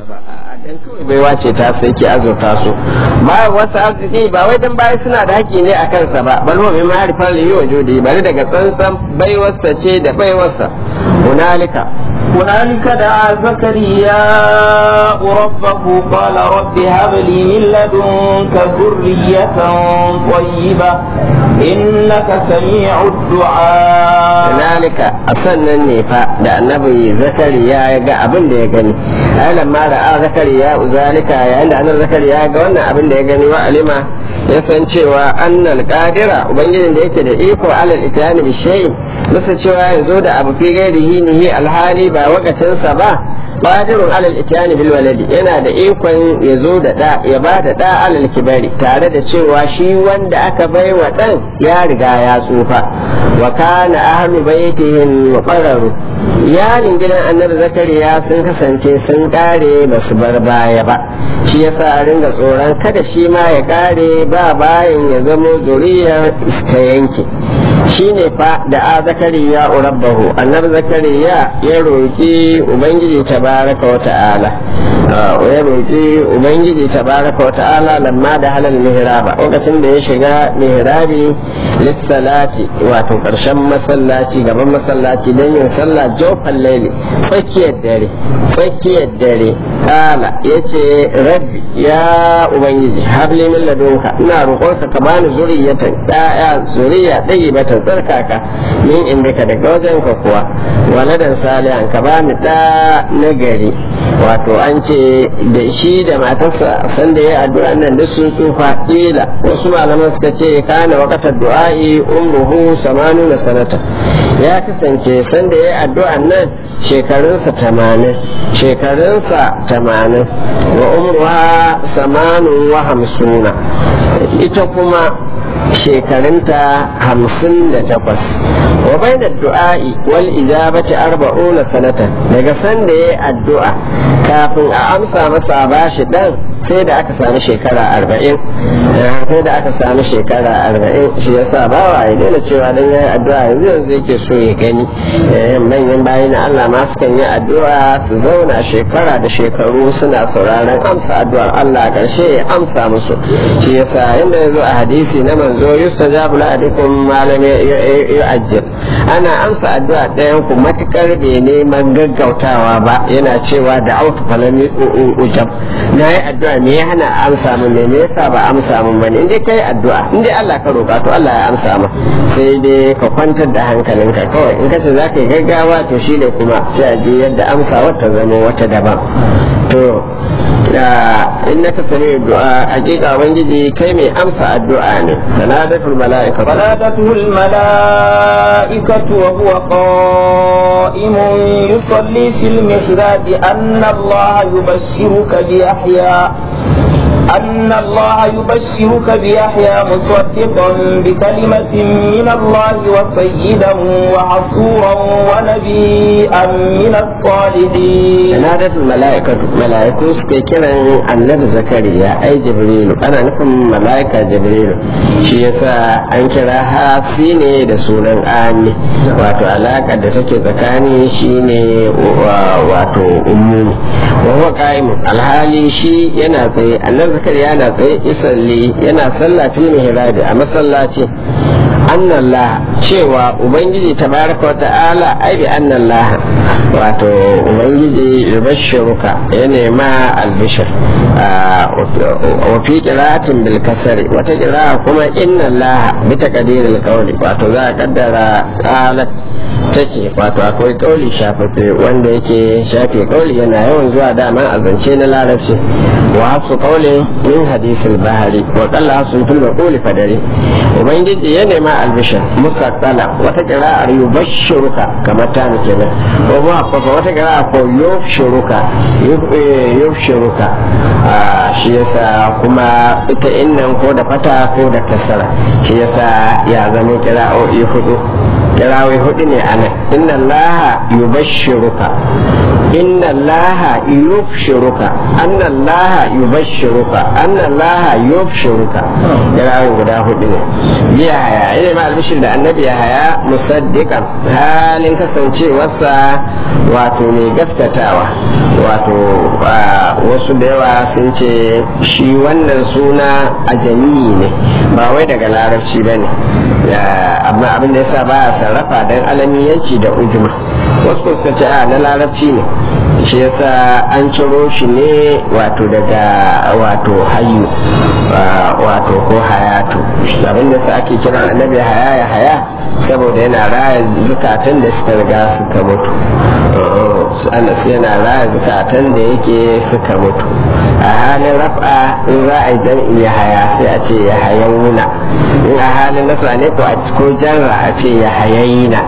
ba a dan kawai baiwa ce ta sai ke azurta su ba wasu arziki ba wai dan bayan suna da haƙƙi ne a kansa ba bal wa bima harifan lihi wa judi bari daga tsantsan baiwarsa ce da baiwarsa hunalika هنالك دعا زكريا ربه قال رب هب لي من لدنك ذرية طيبة إنك سميع الدعاء hunalika a sannan ne fa da annabi zakariya ya ga abin da ya gani ai lamma da a zakariya zalika yayin da annabi zakariya ya ga wannan abin da ya gani wa alima ya san cewa annal qadira ubangijin da yake da iko alal itiyani bi shay'in musa cewa yanzu da abu fi gairihi nihi alhali ba wakacinsa ba qadirun alal itiyani bil waladi yana da ikon ya zo da da ya ba da da alal kibari tare da cewa shi wanda aka bai wa dan ya riga ya tsufa wa kana ahlu baitihin muqarraru iyalin gidan annabi zakariya sun kasance sun kare ba su bar baya ba shi yasa a ringa tsoron kada shi ma ya kare ba bayan ya zamo zuriyar ta yanke shi ne fa da a zakariya urabbahu annabi zakariya ya roƙi ubangiji tabaraka wa ta'ala ya roƙi ubangiji tabaraka wa ta'ala lamma da halal mihraba lokacin da ya shiga mihrabi lissalati wato ƙarshen masallaci gaban masallaci don yin sallah jofan laili tsakiyar dare tsakiyar dare kala ya ce rabbi ya ubangiji habli min ladunka ina roƙonka ka bani zuriyatan ɗaya zuriya ɗaya bata tsarkaka min indika daga wajenka kuwa waladan salihan ka bani ɗa nagari wato an ce da shi da matarsa sanda ya addu'a nan duk sun tsufa kila wasu malaman suka ce kana waqatar du'a'i umruhu samanu na sanata ya kasance sanda ya addu'a nan shekarunsa tamanin shekarunsa tamanin wa umruha samanun wa hamsuna ita kuma shekarunta hamsin da takwas wa bai da du'a'i wal ijabati arba'una sanatan daga sanda ya addu'a kafin a amsa masa a bashi dan sai da aka sami shekara arba'in sai da aka sami shekara arba'in shi yasa ba wa ya daina cewa dan yayi addu'a yanzu yanzu yake so ya gani manyan bayi na Allah ma sukan yi addu'a su zauna shekara da shekaru suna sauraron amsa addu'ar Allah karshe ya amsa musu shi yasa inda yazo a hadisi na manzo yustajabu la adikum malam yu'ajjil ana amsa addu'a ɗayan ku matukar bai neman gaggautawa ba yana cewa da autu falam ujab na yi addu'a me ya hana amsa min ne me yasa ba amsa min bane in dai kai addu'a in dai Allah ka roƙa to Allah ya amsa ma sai dai ka kwantar da hankalinka kawai in kace za ka yi gaggawa to shi ne kuma sai a je yadda amsa wata zama wata daban to innaka sami du'a hakika ubangiji kai mai amsa addu'a ne sanadatul mala'ika فنادته الملائكة وهو قائم يصلي في المحراب أن الله يبشرك بيحيى أن الله يبشرك بيحيى مصدقا بكلمة من الله وسيدا وحصورا ونبيا من الصالحين نادت الملائكة ملائكة سكيكرا النبي زكريا أي جبريل أنا نفهم ملائكة جبريل shi yasa an kira hafi ne da sunan ami wato alaka da take tsakani shine wato ummu wa huwa qa'imun alhali shi yana tsaye annabi zakariya yana tsaye isalli yana sallah fil mihrabi a masallaci annallah cewa ubangiji tabaraka wa ta'ala ai bi annallah wato ubangiji yubashshiruka ya nema albishir wa fi qira'atin bil kasri wata qira'a kuma inna allah bi taqdiril qawli wato za a kaddara qalat tace wato akwai kauli shafafe wanda yake shafe kauli yana yawan zuwa dama a zance na larabci wa hasu kaulin min hadisil bahari wa qalla sun fil maquli fadari ubangiji ya nema albishir musaqqala wata qira'ar yubashshiruka kamar ta kenan ko ma fa wata qira'a ko yufshiruka yufshiruka shi yasa kuma ita innan ko da fata ko da kasara shi yasa ya zama qira'o'i hudu kirawai hudu ne a nan inna allaha yubashshiruka inna allaha yubshiruka anna allaha yubashiruka anna allaha yubshiruka kirarin guda hudu ne biya haya ina ma albishir da annabi ya haya musaddiqan halin kasancewarsa wato mai gaskatawa wato wasu da yawa sun ce shi wannan suna ajami ne ba wai daga larabci ba ne amma abin da yasa ba a sarrafa don alamiyanci da ujuma wasu suka ce a na larabci ne shi yasa an ciro shi ne wato daga wato hayu wato ko hayatu abin da sa ake kiran annabi haya ya haya saboda yana raya zukatan da suka riga suka mutu anas yana raya zukatan da yake suka mutu a halin raf'a in za a yi jam'i ya haya sai a ce ya hayawuna in a halin nasa ne ko a ko jarra a ce ya hayayina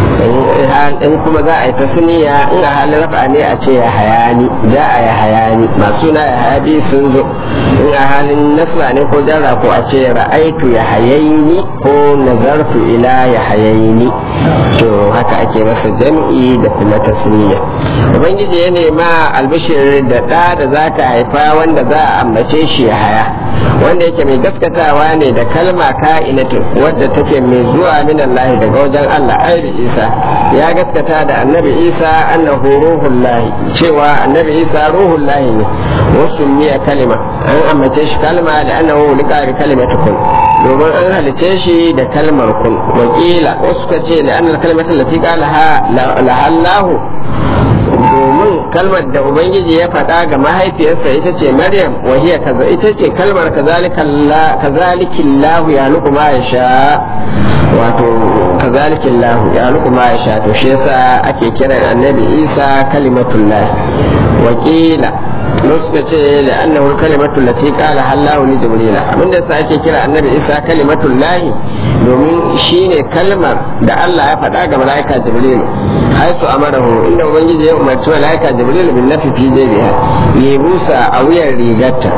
in kuma za a yi tasniya in a halin rafa ne a ce ya hayani za a ya hayani masu na ya hayadi sun zo in a halin nasra ne ko jarra ko a ce ra'aitu ya hayaini ko nazartu ila ya hayaini to haka ake masa jam'i da kuma tasniya ubangiji ya nema albishir da ɗa da za ka haifa wanda za a ambace shi ya haya wanda yake mai gaskatawa ne da kalma ka'inatin wadda take mai zuwa min Allah daga wajen Allah aibi Isa ya gaskata da annabi Isa annahu ruhullahi cewa annabi Isa ruhullahi ne wasu miya kalima an ambace shi kalma da annahu lika bi kalimatu kun domin an halice shi da kalmar kun wakila wasu ka ce da annal kalimatu lati qala lahallahu domin kalmar da ubangiji ya faɗa ga mahaifiyarsa ita ce maryam wahiya kaza ita ce kalmar kazalikin lahu ya luku ma ya sha wato kazalikin lahu ya luku ma ya sha to shi yasa ake kiran annabi isa kalimatullah wakila suka ce da annahu kalimatu lati qala hallahu li jibril abinda sa ake kira annabi isa kalimatul lahi domin shine kalmar da Allah ya faɗa ga malaika jibril haisu amarahu inda ubangiji ya umarci malaika jibril bin nafi fi jabiha ya busa a wuyan rigarta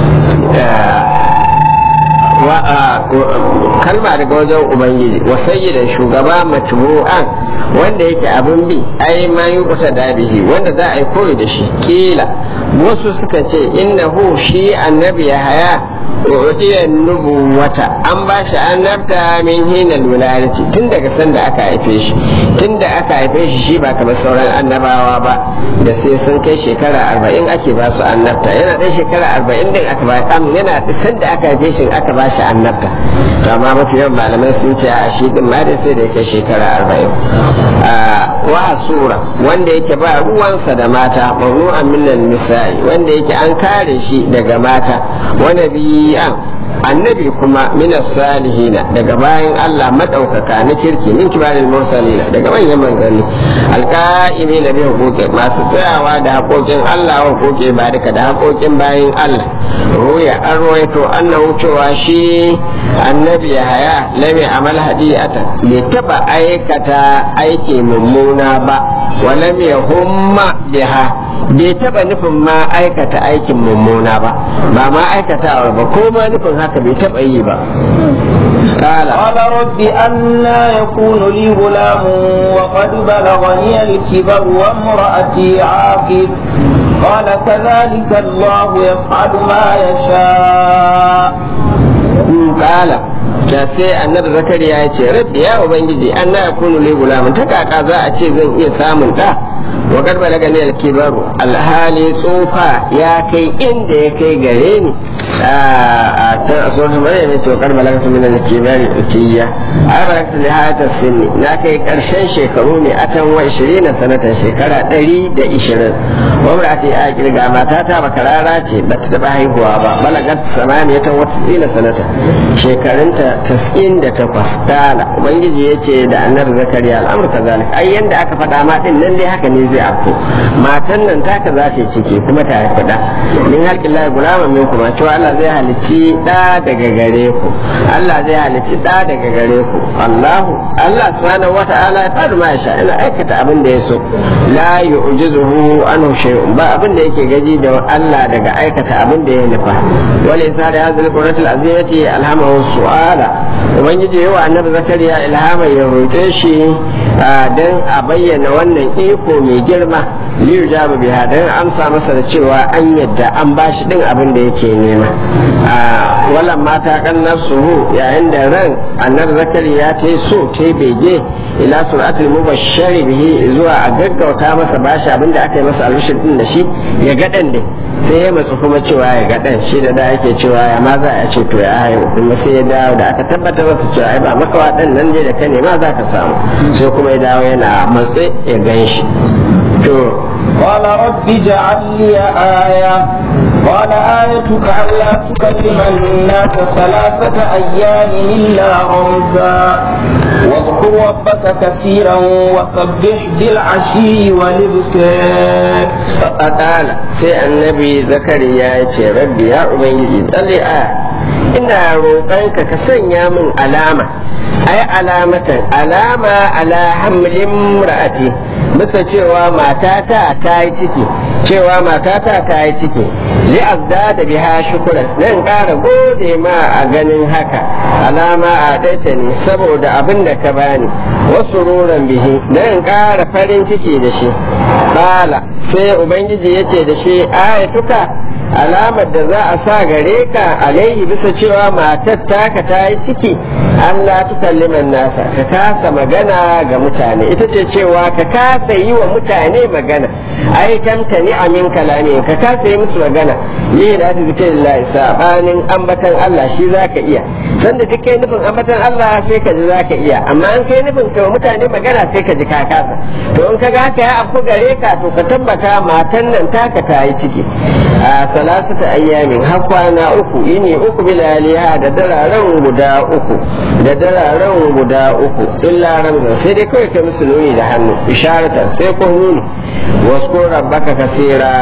kalma daga wajen ubangiji wa sayyidan shugaba matbu'an wanda yake abin bi ai ma yi kusa da bihi wanda za a yi koyi da shi kila wasu suka ce innahu shi annabi ya haya udiya nubuwata an ba shi annabta min hina wilayati tun daga sanda aka haife shi tun da aka haife shi shi ba kamar sauran annabawa ba da sai sun kai shekara arba'in ake ba su annabta yana ɗan shekara arba'in din aka ba kam yana sanda aka haife shi aka ba shi annabta to amma mafi yawan malamai sun ce a shi din ma dai sai da ya kai shekara arba'in wa sura wanda yake ba ruwansa da mata mamnu'an minan nisa'i wanda yake an kare shi daga mata wa nabiyan annabi kuma minas salihina daga bayan Allah madaukaka na kirki min kibaril mursalina daga manyan manzanni alqa'imi na bi hukuki masu tsayawa da haƙoƙin Allah wa hukuki barika da haƙoƙin bayan Allah ruya an ruwaito annahu cewa shi annabi ya haya lami amal hadiyata bai taba aikata aiki mummuna ba wa lam yahumma biha bai taba nufin ma aikata aikin mummuna ba ba ma aikatawa ba ko ma nufin haka bai taba yi ba قال قال رب أنا يكون لي غلام وقد بلغني الكبر وامرأتي عاقر قال كذلك الله يفعل ما يشاء قال da sai annabi zakariya ya ce rabbi ya ubangiji an na yakunu li gulamun ta kaka za a ce zan iya samun da wa qad balagani al-kibaru alhali tsufa ya kai inda ya kai gare ni a ta sura maryam ne to qad balagatu min al-kibari utiya a balagatu li hata sinni na kai karshen shekaru ne atan wa 20 sanatan shekara 120 wa mar'ati a kirga mata ta bakarara ce ba ta taba haihuwa ba balagat samaniyatan wa 90 sanatan shekarunta tas'in da takwas kala ubangiji ya ce da annabi zakariya al'amur ka zalik ai yanda aka faɗa ma din nan dai haka ne zai afko matan nan taka za ta ciki kuma ta haifi da min halƙin lahi gulaman min kuma cewa Allah zai halicci da daga gare ku Allah zai halicci da daga gare ku Allahu Allah subhanahu wata'ala ya fadu ma sha ina aikata abin da ya so la yu'jizuhu anhu shay'un ba abin da yake gaji da Allah daga aikata abin da ya nufa wala isa da hadhihi qurratul azimati alhamahu su'ala ubangiji yawa annabi zakariya ilhama ya roƙe shi dan a bayyana wannan iko mai girma liyu jaba biha dan amsa masa da cewa an yadda an bashi din abin da yake nema walan mata kan nafsuhu yayin da ran annabi zakariya ta yi so ta bege ila suratul mubashshari bihi zuwa a gaggauta masa bashi abin da aka yi masa albishir din da shi ya ga dan din sai ya matsu kuma cewa ya ga dan shi da da yake cewa ya ma za a ce to ya haihu kuma sai ya dawo da aka tabbatar masa cewa ai ba makawa dan nan ne da ka nema za ka samu sai kuma ya dawo yana matsi ya gan shi to قال رب اجعل لي آية قال آيتك ألا تكلم الناس ثلاثة أيام إلا رمزا واذكر ربك كثيرا وسبح بالعشي والإبكار فقال سي النبي زكريا يا ربي يا أبنجي تلي آه ina roƙonka ka sanya min alama ai alamatan alama ala hamlin ra'ati bisa cewa matata ta yi ciki cewa matata ta yi ciki li'azda da biha shukuran dan ƙara gode ma a ganin haka alama a daita ne saboda abin da ka bani wasu ruran bihi dan ƙara farin ciki da shi bala sai ubangiji ya ce da shi ayatuka alamar da za a sa gare ka alaihi bisa cewa matar taka ta yi ciki Allah tukalliman nasa ka kasa magana ga mutane ita ce cewa ka kasa yi wa mutane magana ai tamtani amin kalami ka kasa yi musu magana ni da ta zike lillahi sabanin ambatan Allah shi zaka iya sanda duk kai nufin ambatan Allah sai ka ji zaka iya amma an kai nufin ka mutane magana sai ka ji ka kasa to in ka ga haka ya afku gare ka to ka tabbata matan nan taka ta yi ciki a salasata ayyamin har kwana uku yini uku bilaliha da dararen guda uku da dararen guda uku illa ramzan sai dai kawai ka musu nuni da hannu isharata sai ko nuni wasu rabbaka kasira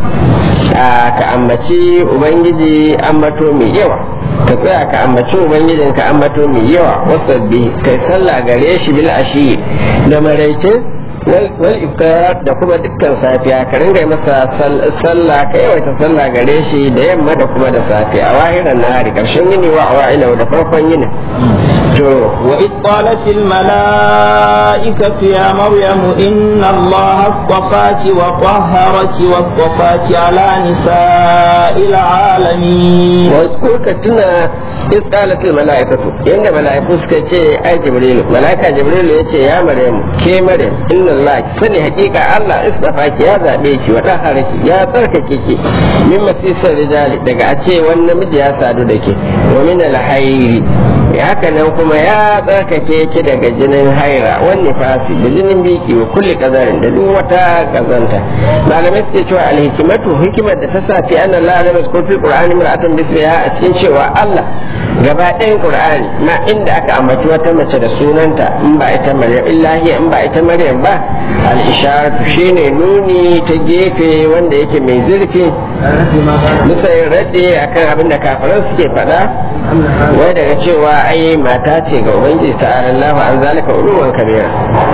ka ambaci ubangiji ambato mai yawa ka tsaya ka ambaci ubangijin ka ambato mai yawa wasabbi kai sallah gare shi bil ashi da maraice wal iftar da kuma dukkan safiya ka ringa masa sallah ka yawaita sallah gare shi da yamma da kuma da safe a wahiran nahari karshen yini wa awa'ila da farkon yini to wa id qalat al malaikatu ya maryam inna allaha astafaki wa tahharaki wa astafaki ala nisa'il alamin wa kurka tuna id qalat al malaikatu yanda malaiku suka ce ai jibril malaika jibril yace ya maryam ke maryam inna Allah sani hakika Allah istafa ki ya zabe ki wa haraki ya tsarkake ki min masisar rijali daga a ce wani namiji ya sadu da ke wa min alhairi haka nan kuma ya tsarkake ki daga jinin haira wani fasi da jinin biki wa kulli kazarin da duk wata kazanta malamai suke cewa alhikimatu hikimar da ta sa fi anna Allah lam yazkur fil qur'ani mar'atan bismiha a cikin cewa Allah gaba ɗayan qur'ani ma inda aka ambaci wata mace da sunanta in ba ita maryam illahi in ba ita maryam ba al-isharatu shine nuni ta gefe wanda yake mai zurfi bisa yin radde akan abin da kafiran suke faɗa wai daga cewa ai mata ce ga ubangiji ta Allah an zalika uluwan kabira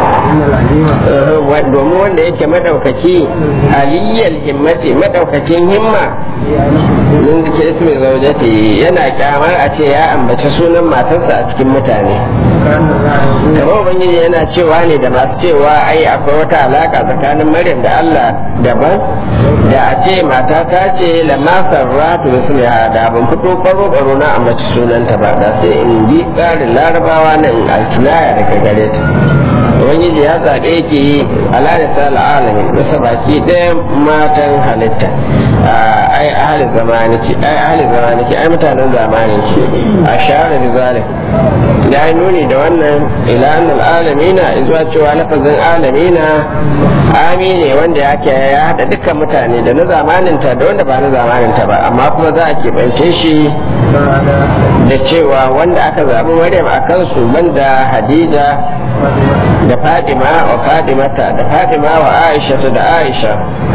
domin wanda yake madaukaki aliyyal himmati madaukakin himma mun da ke mai zaujati yana kyamar a ce ya ambaci sunan matarsa a cikin mutane kamar ubangiji yana cewa ne da masu cewa ai akwai wata alaka tsakanin maryam da allah daban da a ce mata ta ce lamma sarratu bismiha da ban fito baro baro na ambaci sunanta ba da sai in bi tsarin larabawa nan alkinaya daga gare ta ubangiji ya zaɓe ki ala da sala alamin bisa baki ɗaya matan halitta ai ahli zamaniki ai ahli zamaniki ai mutanen zamanin ki a share da zalim da ya nuni da wannan ila annal alamina zuwa cewa lafazin alamina ami ne wanda yake ya hada dukkan mutane da na zamaninta da wanda ba na zamaninta ba amma kuma za a keɓance shi da cewa wanda aka zaɓi maryam a kansu banda hadija da fadima wa fadimata da fadima wa aisha da aisha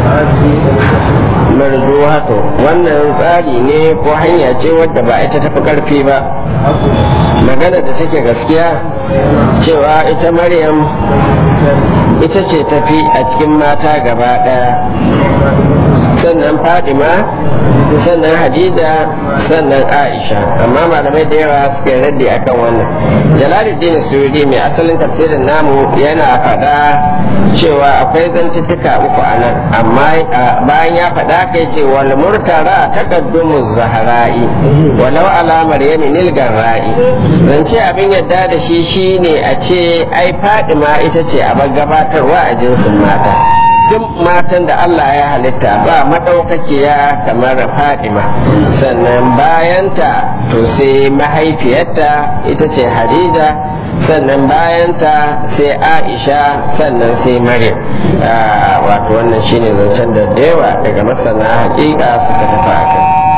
marzuwato wannan tsari ne ko hanya ce wadda ba ita tafi karfi ba magana da take gaskiya cewa ita maryam ita ce tafi a cikin mata gaba daya sannan fadima sannan hadida sannan aisha amma malamai da yawa suka yi raddi akan wannan jalaluddin suyudi mai asalin tafsirin namu yana faɗa cewa akwai zantuttuka uku a nan amma bayan ya faɗa kai ce wal murtara taqaddumu zahara'i walau ala maryami nilgan ra'i zance abin yadda da shi shine a ce ai fadima ita ce a gabatarwa a jinsin mata duk matan da Allah ya halitta ba madaukakiya kamar Fadima sannan bayanta to sai mahaifiyarta ita ce Hadiza sannan bayanta sai Aisha sannan sai Maryam wato wannan shine zancen da dewa daga masana hakika suka tafi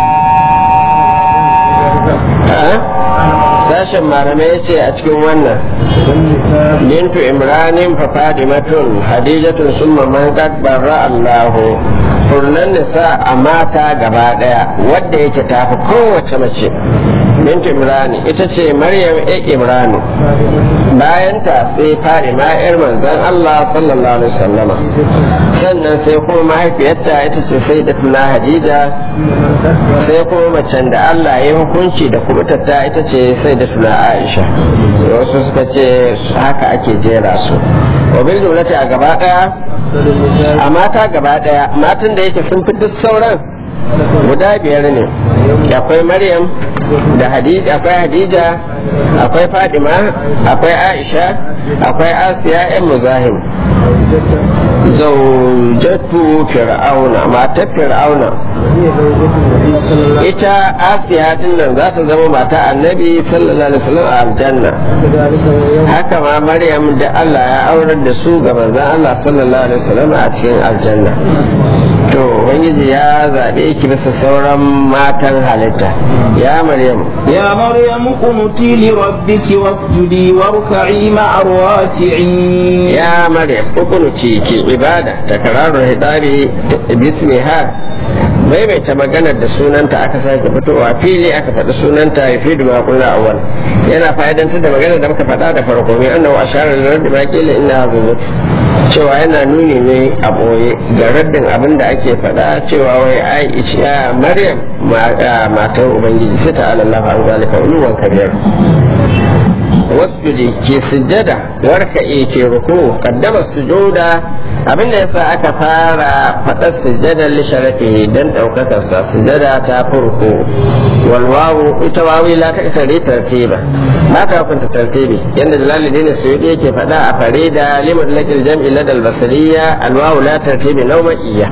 a sashen malamai ya ce a cikin wannan bintu imranin fa fadimatun hadijatun summa man qad barra Allahu furnan nisa a mata gaba daya wadda yake tafi kowace mace bintu imrani ita ce maryam e imranu bayanta sai fadima yar manzon Allah sallallahu alaihi wasallama sannan sai kuma mahaifiyarta ita ce sai da tuna hadija sai kuma macen da Allah ya hukunci da kubutarta ita ce sai da tuna Aisha wasu suka ce haka ake jera su wabil jumlati a gaba daya a mata gaba daya matan da yake sun fi duk sauran guda biyar ne akwai maryam da hadija akwai hadija akwai fadima akwai aisha akwai asiya yan muzahim zaujatu fir'auna matar fir'auna ita asiya din nan za ta zama mata annabi sallallahu alaihi wasallam a aljanna haka ma maryam da Allah ya aurar da su ga manzon Allah sallallahu alaihi wasallam a cikin aljanna to ubangiji ya zabe ki bisa sauran matan halitta ya maryam يا مريم قنتي لربك واسجدي واركعي مع الراكعين ya maryam ukunuci ki ibada ta kararru hidari bismiha maimaita maganar da sunanta aka sake fitowa fili aka faɗi sunanta ya fi duma kula awal yana fa'idantar da maganar da muka faɗa da farko mai annahu asharar da rabbi baqila inna hazuzut cewa yana nuni ne a ɓoye ga raddin abin da ake faɗa cewa wai ai ya maryam matar ubangiji sai ta alallahu an zalika uluwan kabiyar wasjudi ke sujjada warka'i ke ruku kaddama sujuda abinda yasa aka fara faɗar sujjadar li sharafi dan ɗaukakar sa sujjada ta furko wal wawu ita wawi la ta tare tartiba ba ta hukunta tartibi yanda jalaluddin suyudi yake faɗa a farida limud lakil jam'i ladal basriya al wawu la tartibi nawmiyya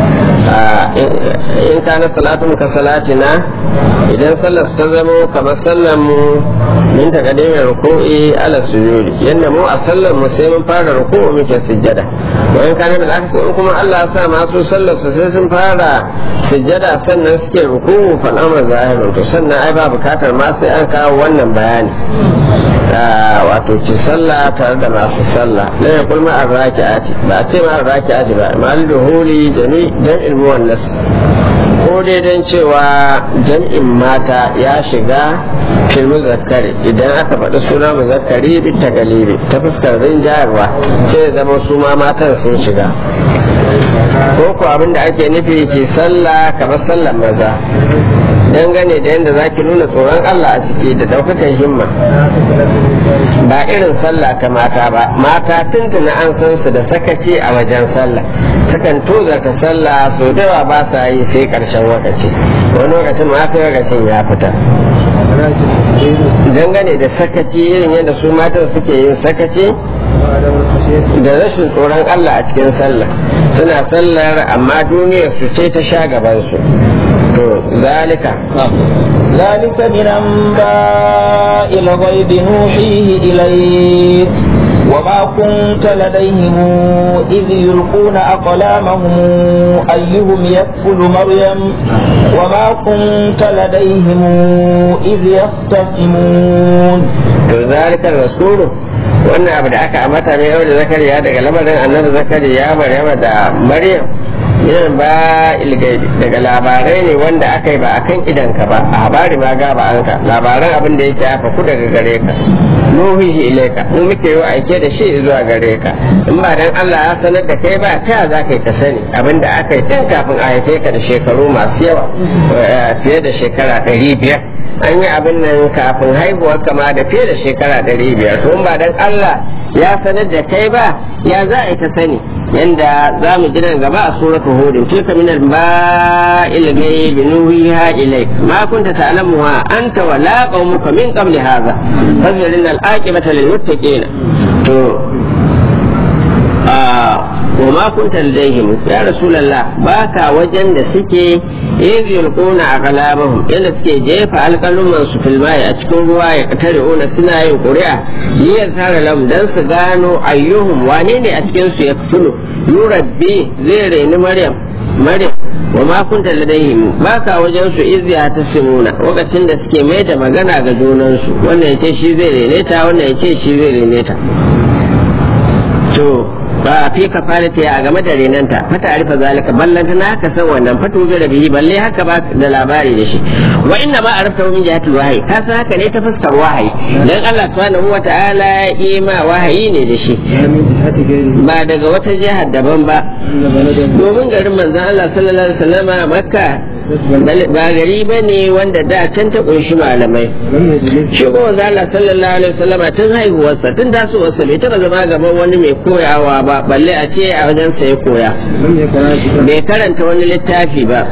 in kana salatun ka salatina idan sallar ta zamo kamar sallar mu min ta kadimin ruku'i ala sujudi yanda mu a sallar mu sai mun fara ruku'u muke sujjada wa in kana bil aksi in kuma Allah ya sa masu sallar su sai sun fara sujjada sannan suke ruku'u fa amr zahirun to sannan ai ba bukatar ma sai an kawo wannan bayani wato ki sallah tare da masu sallah la yaqul ma arraki'ati ba ce ma arraki'ati ba mal duhuli jami jam'il muwannas ko dai don cewa jam'in mata ya shiga fil muzakkari idan aka faɗi suna muzakkari bi ta galibi ta fuskar rinjayarwa sai zama su ma matan sun shiga ko ko abin da ake nufi ke sallah kamar sallar maza dangane da yadda zaki nuna tsoron Allah a ciki da ɗaukakan himma ba irin sallah ta mata ba mata tuntuna an san su da sakaci a wajen sallah sukan tozarta sallah sau da yawa ba sa yi sai ƙarshen lokaci wani lokacin ma sai lokacin ya fita dangane da sakaci irin yadda su matan suke yin sakaci da rashin tsoron Allah a cikin sallah suna sallar amma duniyar su ce ta sha gabansu to zalika ذلك من أنباء الغيب نوحيه إليك وما كنت لديهم إذ يلقون أقلامهم أيهم يكفل مريم وما كنت لديهم إذ يختصمون to zalika rasulu wannan abu da aka ambata mai yau da zakariya daga lamarin annabi zakariya maryama da maryam yin ba ilgaibi daga labarai ne wanda aka yi ba a kan idanka ba a habari ma gaba an ka labaran abin da yake hafa ku daga gare ka nuhihi ilaika mu muke yi aike da shi zuwa gare ka in ba dan Allah ya sanar da kai ba ta za ka yi ka sani abin da aka yi tun kafin a haife ka da shekaru masu yawa fiye da shekara ɗari biyar an yi abin nan kafin haihuwar kama da fiye da shekara ɗari biyar to ba dan Allah ya sanar da kai ba ya za a yi ta sani yanda za mu ji nan gaba a suratu hudin tilka min al-ba'il ghaibi nuhiha ilayk ma kunta ta'lamuha anta wa la qaumuka min qabli hadha fazlin al-aqibata lil muttaqin to wa ma kunta ladaihim ya rasulullah baka wajen da suke yanzu yulquna aqlamahum yadda suke jefa alƙaluman su fil mai a cikin ruwa ya katare una suna yin ƙuri'a liyar tara lam dan su gano ayyuhum wane ne a cikin su ya fulu yurabbi zai reni maryam maryam wa ma kunta ladaihim baka wajen su izya ta simuna lokacin da suke mai da magana ga junansu wannan ya ce shi zai rene ta wannan ya ce shi zai rene ta to ba fi kafalata ya game da renanta fata arifa zalika ballanta na haka san wannan fatu bi da bihi balle haka ba da labari da shi wa inna ma arafta min jihatul wahyi ka san haka ne ta fuskar wahayi dan Allah subhanahu wataala ya yi ma wahayi ne da shi ba daga wata jihar daban ba domin garin manzon Allah sallallahu alaihi wasallama makka ba gari ba ne wanda da can ta kunshi malamai shi ko Allah sallallahu alaihi wasallama tun haihuwarsa tun tasowarsa bai taba zama gaban wani mai koyawa ba balle a ce a wajen sa ya koya bai karanta wani littafi ba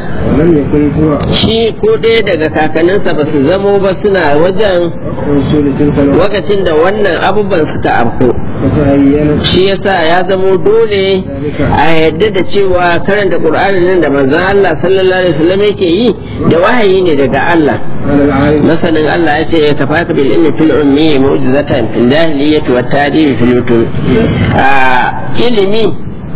shi ko ɗaya daga kakanninsa ba su zamo ba suna wajen lokacin da wannan abubuwan suka afko shi yasa ya zamo dole a yadda da cewa karanta qur'ani nan da manzon Allah sallallahu alaihi wasallam yake yi da wahayi ne daga Allah masanin Allah ya ce ka faka bil ilmi fil ummi mu'jizatan fil jahiliyyati wat tadibi fil yutub ilimi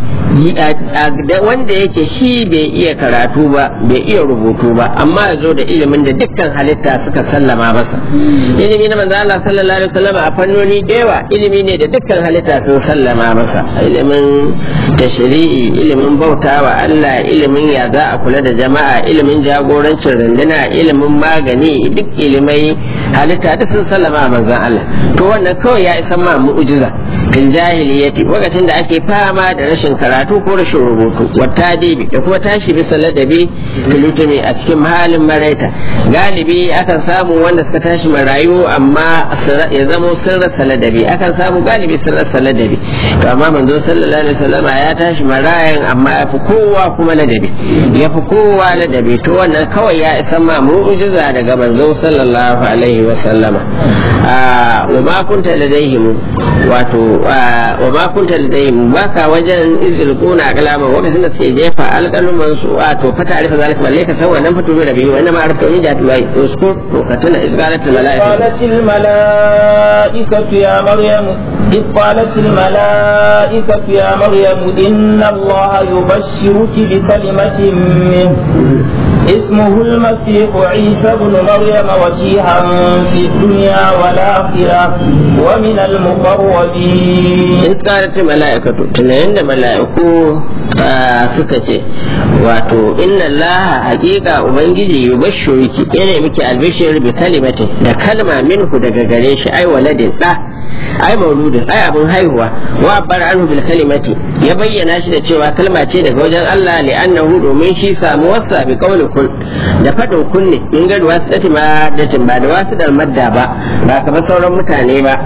wanda yake shi bai iya karatu ba bai iya rubutu ba amma ya zo da ilimin da dukkan halitta suka sallama masa ilimi na manzo Allah sallallahu alaihi wasallam a fannoni dewa ilimi ne da dukkan halitta sun sallama masa ilimin tashri'i ilimin bautawa Allah ilimin ya za a kula da jama'a ilimin jagorancin runduna ilimin magani duk ilimai halitta duk sun sallama manzo Allah to wannan kawai ya isa ma mu'jiza fil jahiliyyati lokacin da ake fama da rashin karatu ko rashin rubutu wata dibi da kuma tashi bisa ladabi filutumi a cikin halin maraita galibi akan samu wanda suka tashi marayu amma ya zamo sun rasa ladabi akan samu galibi sun rasa ladabi to amma manzo sallallahu alaihi wasallama ya tashi marayan amma ya fi kowa kuma ladabi ya fi kowa ladabi to wannan kawai ya isa ma mu'jiza daga manzo sallallahu alaihi wasallama wa ma kunta ladaihim wato wa ma kunta ladaihim baka wajen izilquna kalama lokacin da suke jefa alƙaluman su wato fata arifa zalika balle ka san wannan fito da biyu wannan ma arfa min jatu wai uskur to ka tuna izgalatul malaika qalatil malaikatu ya maryam إذ قالت الملائكة يا مريم إن الله يبشرك بكلمة منه اسمه المسيح عيسى بن مريم وجيها في الدنيا والآخرة ومن المقربين إذ قالت الملائكة تنين الملائكة suka ce wato inna Allah hakika ubangiji yubashshiruki yana miki albishir bi kalimati da kalma minhu daga gare shi ai waladin da ai mauludin ai abin haihuwa wa bar anhu bil kalimati ya bayyana shi da cewa kalma ce daga wajen Allah li annahu domin shi samu wasa bi qawli kun da fadin kunne in ga wasu dati ma datin ba da wasu dar madda ba ba kamar sauran mutane ba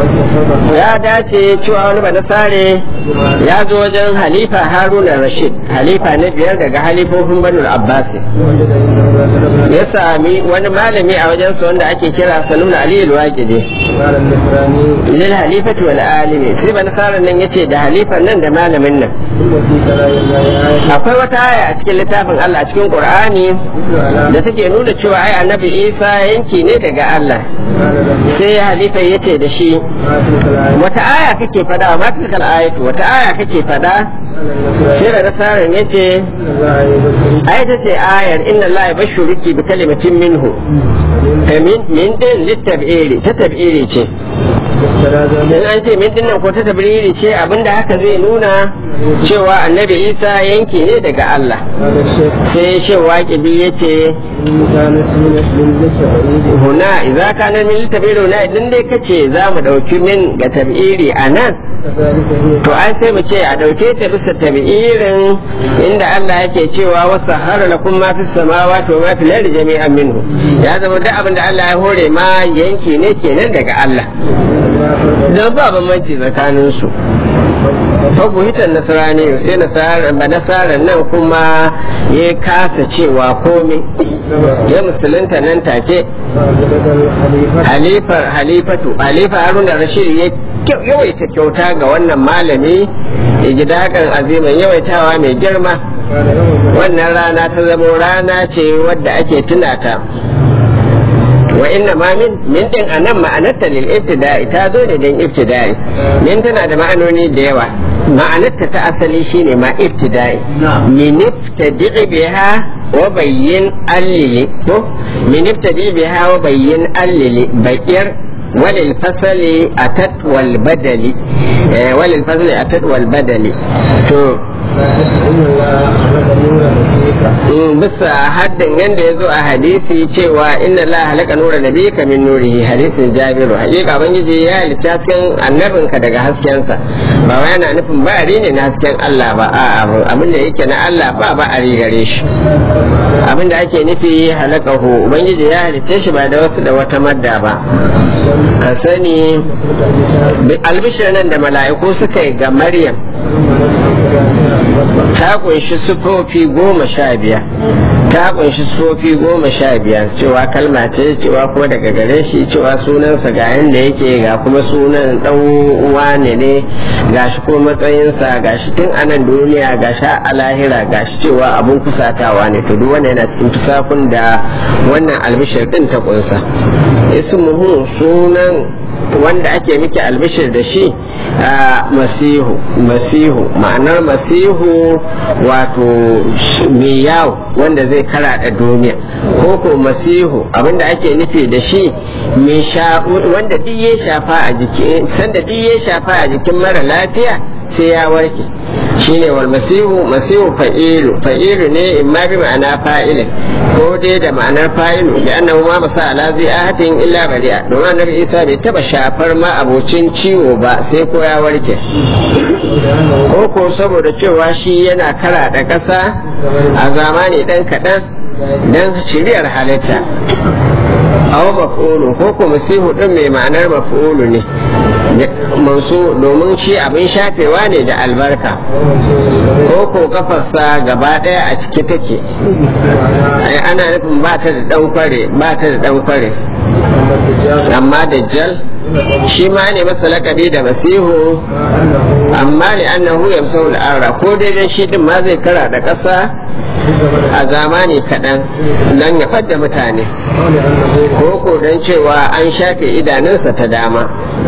ya dace cewa wani ba sare ya zo wajen halifa haruna rashid halifa na biyar daga halifofin banu abbas ya sami wani malami a wajen su wanda ake kira saluna ali al-waqidi lil halifati wal alimi sai ban saran nan yace da halifan nan da malamin nan akwai wata aya a cikin littafin Allah a cikin Qur'ani da take nuna cewa ai annabi Isa yanki ne daga Allah sai halifa yace da shi wata aya kake fada ma tilkal ayatu wata aya kake fada sai da nasaran yace ai ta ce ayar inna Allah yabashshuruki bi kalimatin minhu min min din litab'iri ta tab'iri ce in an ce min dinnan ko ta tabriri ce abinda haka zai nuna cewa annabi isa yanki ne daga Allah sai shi waƙidi ya ce huna idza kana min tabiru na idan dai kace za mu dauki min ga tabiri a nan to ai sai mu ce a dauke ta bisa tabi'irin inda Allah yake cewa wasa har lakum ma fis samawati wa ma fil ardi jami'an minhu ya zama duk abin da Allah ya hore ma yanki ne kenan daga Allah dan ba bambanci tsakanin su fagu hitan nasarani sai nasara ba nasaran nan kuma ya kasa cewa komai ya musulunta nan take halifar halifatu halifa haruna rashid ya yawaita kyauta ga wannan malami gidakan azimin yawaitawa mai girma wannan rana ta zamo rana ce wadda ake tunata wa inna ma min min din anan ma'anarta lil ibtida'i ta zo ne dan ibtida'i min tana da ma'anoni da yawa ma'anarta ta asali shine ma ibtida'i min ibtadi'i biha wa bayyin allili ko min ibtadi'i biha wa bayyin allili bayyar وللفصل أتت والبدل وللفصل أتت والبدل تو bisa haddin yadda ya zo a hadisi cewa inna la halaka nura nabiyika min nurihi hadisin jabiru hakika bangiji ya halitta hasken annabinka daga haskensa ba wai yana nufin ba ne na hasken Allah ba a abin da yake na Allah ba ba a gare shi abin da ake nufi halakahu ubangiji ya halitta shi ba da wasu da wata madda ba ka sani albishir nan da mala'iku suka yi ga maryam ta kunshi sufofi goma sha biyar ta kunshi sufofi goma sha biyar cewa kalma ce cewa kuma daga gare shi cewa sunansa ga yanda yake ga kuma sunan dan wane ne gashi ko matsayinsa gashi tun anan duniya gashi a lahira gashi cewa abun kusatawa ne to duk wannan yana cikin tusafin da wannan albishir din ta kunsa ismuhu sunan wanda ake miki albishir da shi a masihu masihu ma'anar masihu wato mai yawo wanda zai karaɗa duniya ko ko masihu abinda ake nufi da shi wanda duk ya shafa a jikin sanda duk ya shafa a jikin mara lafiya sai ya warke shine wal masihu masihu fa'ilu fa'ilu ne imma bi ma'ana fa'ilin ko dai da ma'anar fa'ilu da annahu ma masa ala zai illa bari'a domin annabi Isa bai taba shafar ma abocin ciwo ba sai ko ya warke ko ko saboda cewa shi yana kara da ƙasa a zamani dan kaɗan dan shiriyar halitta aw maf'ulu ko ko masihu din mai ma'anar maf'ulu ne mansu domin shi abin shafewa ne da albarka ko ko kafarsa gaba daya a ciki take ana nufin ba ta da dan kware ba ta da dan kware amma dajjal shi ma ne masa lakabi da masihu amma ne annahu yamsau al'ara ko daidai shi din ma zai kara da ƙasa a zamani kaɗan don ya fadda mutane ko ko don cewa an shafe idanunsa ta dama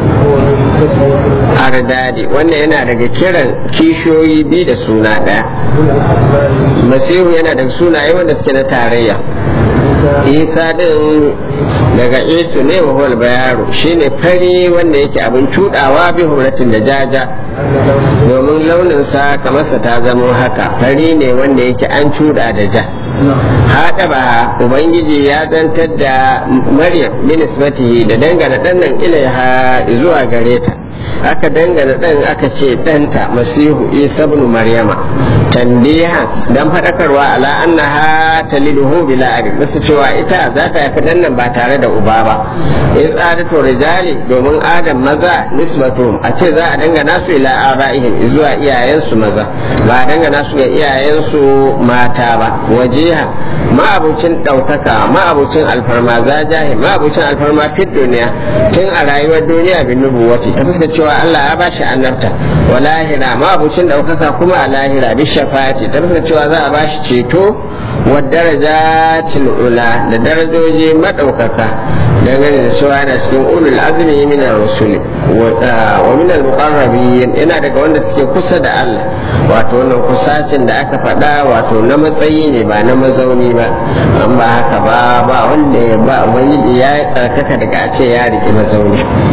ardadi wannan yana daga kiran kishiyoyi biyu da suna ɗaya masihu yana daga sunaye wanda suke na tarayya isa din daga isu ne wa huwal bayaru shine fari wanda yake abin cudawa bi huratin da jaja domin launinsa kamarsa ta zamo haka fari ne wanda yake an cuda da ja haɗa ba ubangiji ya zantar da maryam minisbatihi da dangana ɗannan ilaiha zuwa gare ta aka dangana ɗan aka ce ɗanta masihu isa ibn maryama tanbiha dan faɗakarwa ala annaha taliduhu bila abi basu cewa ita za ta haifi ɗan nan ba tare da uba ba in tsadatu rijali domin adam maza nisbatu a ce za a dangana su ila abaihim zuwa iyayensu maza ba a dangana su ga iyayensu mata ba wajiha ma'abucin ɗaukaka ma'abucin alfarma za jahi ma'abucin alfarma fit duniya tun a rayuwar duniya bin nubuwati ta fuska cewa Allah ya bashi annabta wa lahira ma'abucin ɗaukaka kuma a lahira bi shafati ta fuska cewa za a bashi ceto wa darajatil ula da darajoji madaukaka dangane da cewa yana cikin ulul azmi min ar-rusuli wa min al-muqarrabin yana daga wanda suke kusa da Allah wato wannan kusacin da aka faɗa wato na matsayi ne ba na mazauni ba an ba haka ba ba wanda ya ba ubangiji ya tsarkaka daga a ce ya riki mazauni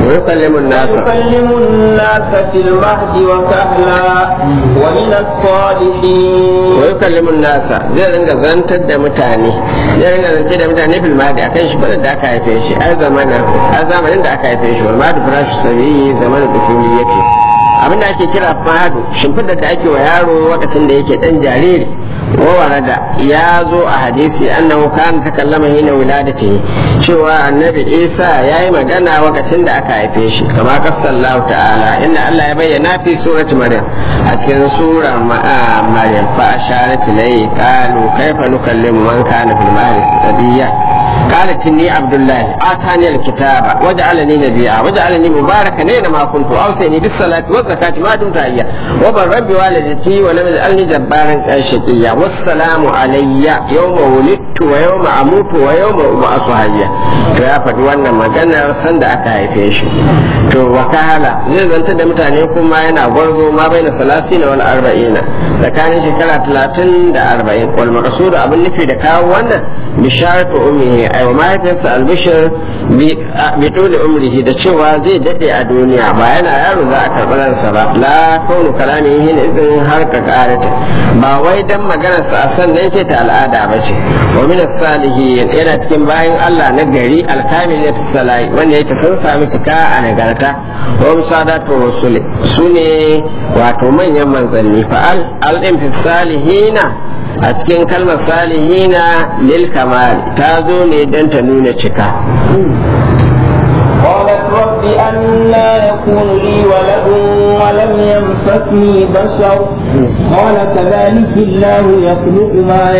ويكلم الناس ويكلم الناس في المهد وكهلا ومن الصالحين ويكلم الناس zai ringa zantar da mutane zai ringa zance da mutane fil mahdi akan shi bada da aka haife shi a zamanin a zamanin da aka haife shi wal mahdi firashi sabi zamanin dukuli yake abin da ake kira fahadu shimfidar da ake wa yaro lokacin da yake dan jariri da ya zo a hadisi annahu kana takallama hina wiladati cewa annabi isa ya yi magana lokacin da aka haife shi kama kasallahu ta'ala inda Allah ya bayyana fi surati maryam a cikin surar maryam fa asharat ilayhi qalu kaifa nukallimu man kana fil mahdi sabiyya قالت إني عبد الله آتاني الكتاب وجعلني نبيا وجعلني مباركا أينما كنت أوصيني بالصلاة والزكاة ما دمت حيا وبرا بوالدتي ولم يجعلني جبارا شقيا والسلام علي يوم ولدت ويوم أموت ويوم أبعث حيا to ya faɗi wannan maganar sanda aka haife shi to wakala zai zanta da mutane kuma yana gwarzo ma bai na salasi na wani arba'ina tsakanin shekara talatin da arba'in wal maqsud abin nufi da kawo wannan bisharatu ummihi ay wa mahaifiyarsa albishir bi dole umrihi da cewa zai dade a duniya ba yana yaro za a karɓi ransa ba la kaunu kalami hin idin har ka karata ba wai dan maganar sa san da yake ta al'ada ba ce wa min salihin yana cikin bayan Allah na gari alkamil ya salai wanda yake sun sami cika a nagarta wa musadatu rusuli sune wato manyan manzanni fa al al fi salihina a cikin kalmar salihina lil kamal ta zo ne don ta nuna cika قالت رب أنا يكون لي ولد ولم يمسكني بشر قال كذلك الله يخلق ما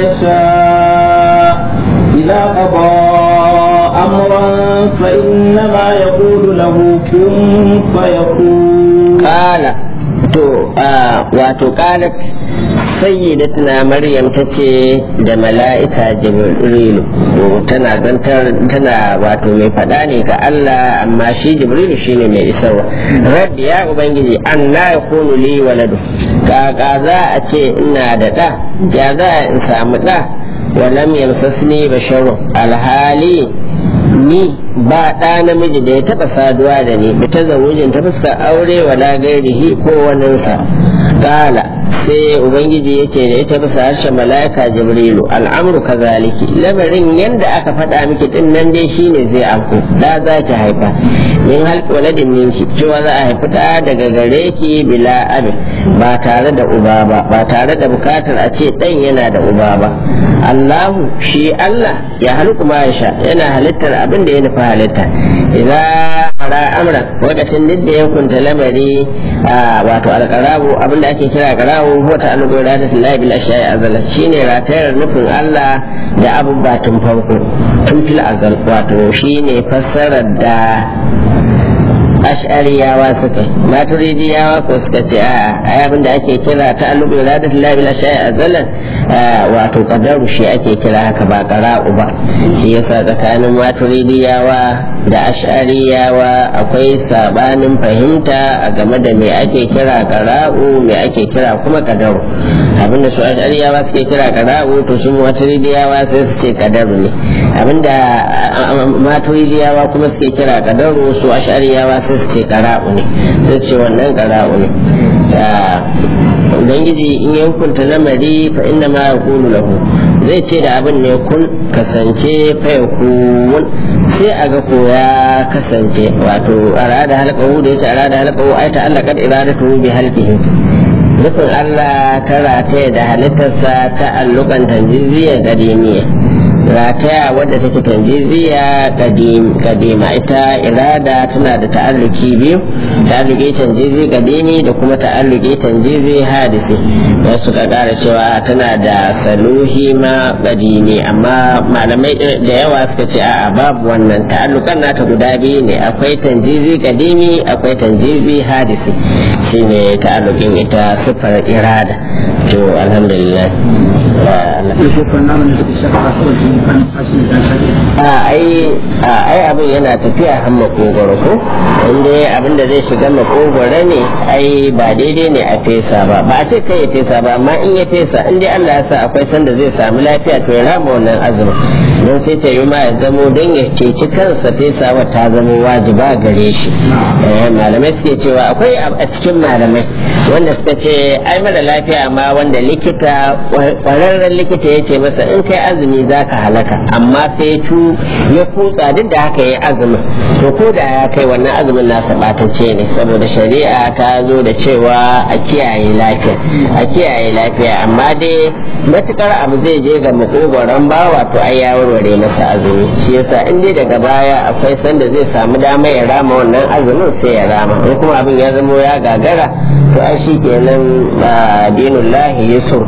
يشاء إذا قضى أمرا فإنما يقول له كن فيكون قال to wato qalat sayyidatuna maryam tace da mala'ika jibrilu tana zantar tana wato mai fada ne ga Allah amma shi jibrilu shine mai isarwa rabbi ya ubangiji anna yakunu li waladu kaka za a ce ina da da ya za in samu da walam yamsasni basharu alhali ni ba ɗa namiji da ya taɓa saduwa da ni bi ta zawujin ta fuskar aure wala gairihi ko waninsa ƙala sai ubangiji ya ce da ita bisa harshen mala'ika jibrilu al'amru kazaliki lamarin yadda aka faɗa miki din nan dai shine zai afko da za ki haifa min halki waladin minki cewa za a haifi ɗa daga gare ki bila abin ba tare da uba ba ba tare da bukatar a ce ɗan yana da uba ba Allahu shi Allah ya halku ma ya sha yana halittar abin da ya nufi halitta idan ara amran lokacin duk da ya kunta lamari wato alƙarabu abin da ake kira ƙarabu ko ta alugu da ta lahi bil ashai azal shine ratayar nufin Allah da abubuwa tun farko tun fil azal wato shine fassarar da ash'ariyawa suka maturidiyawa ko suka ce a ai abin da ake kira ta alubu iradat lillahi bil ashai azalan wato qadaru shi ake kira haka ba qara'u ba shi yasa tsakanin maturidiyawa da ash'ariyawa akwai sabanin fahimta a game da me ake kira qara'u me ake kira kuma qadaru abinda su ash'ariyawa suke kira qara'u to su maturidiyawa sai su ce qadaru ne abinda maturidiyawa kuma suke kira qadaru su ash'ariyawa sai su ce qara'u ne sai ce wannan qara'u ne ubangiji in ya hukunta lamari fa inna ma yaqulu lahu zai ce da abin ne kun kasance fa yakun sai a ga ko ya kasance wato arada halqahu da yace arada halqahu ai ta Allah kad iradatu bi halqihi nufin Allah ta rataya da halittarsa ta allukan tanjiziyar gadimiya rataya wadda take tanjiziya kadima ita irada tana da ta'alluki biyu ta'alluki tanjizi kadimi da kuma ta'alluki tanjizi hadisi da suka kara cewa tana da saluhi ma kadimi amma malamai da yawa suka ce a'a babu wannan ta'allukan nata guda biyu ne akwai tanjizi kadimi akwai tanjizi hadisi shine ta'allukin ita sifar irada to alhamdulillah a ai ai abin yana tafiya har makogoro ko inda abin da zai shiga makogoro ne ai ba daidai ne a fesa ba ba a ce kai ya fesa ba amma in ya fesa in dai Allah ya sa akwai sanda zai samu lafiya to ya rama wannan azumin don sai ta yi ma ya zamo don ya ceci kansa fesawa ta zama wajiba gare shi malamai suke cewa akwai a cikin malamai wanda suka ce ai mara lafiya ma wanda likita kwararren likita ya ce masa in kai azumi za ka halaka amma sai tu ya kutsa duk da haka ya azumin to ko da ya kai wannan azumin nasa batacce ne saboda shari'a ta zo da cewa a kiyaye lafiya a kiyaye lafiya amma dai matukar abu zai je ga makogoron bawa to ai ya warware masa azumi shi yasa in dai daga baya akwai sanda zai samu dama ya rama wannan azumin sai ya rama in kuma abin ya zamo ya gagara to ai shi kenan ba dinullahi yusuf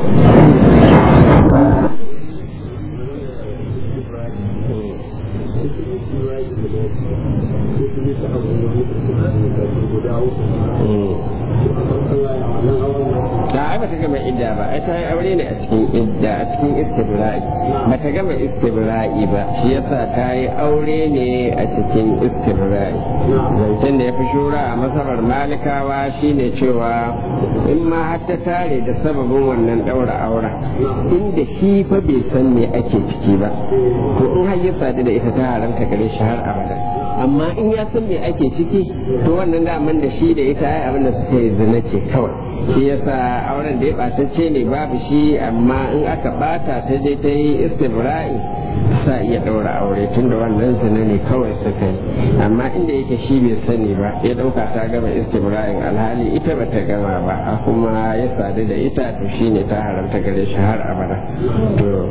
gama idda ba ai ta yi aure ne a cikin idda a cikin istibra'i ba ta gama istibra'i ba shi yasa ta yi aure ne a cikin istibra'i zancen da ya fi shura a masabar malikawa shine cewa in ma har ta tare da sababin wannan daura aura inda shi fa bai san me ake ciki ba to in har ya sadu da ita ta haramta gare shi har abada amma in ya san me ake ciki to wannan daman da shi da ita ai abin da suka yi zina ce kawai shi yasa auren da ya batacce ne babu shi amma in aka bata ta je ta yi istibra'i sa iya ɗaura aure tun da wannan zina ne kawai suka yi amma inda yake shi bai sani ba ya ɗauka ta gama istibra'in alhali ita bata gama ba a kuma ya sadu da ita to shine ta haramta gare shi har abada to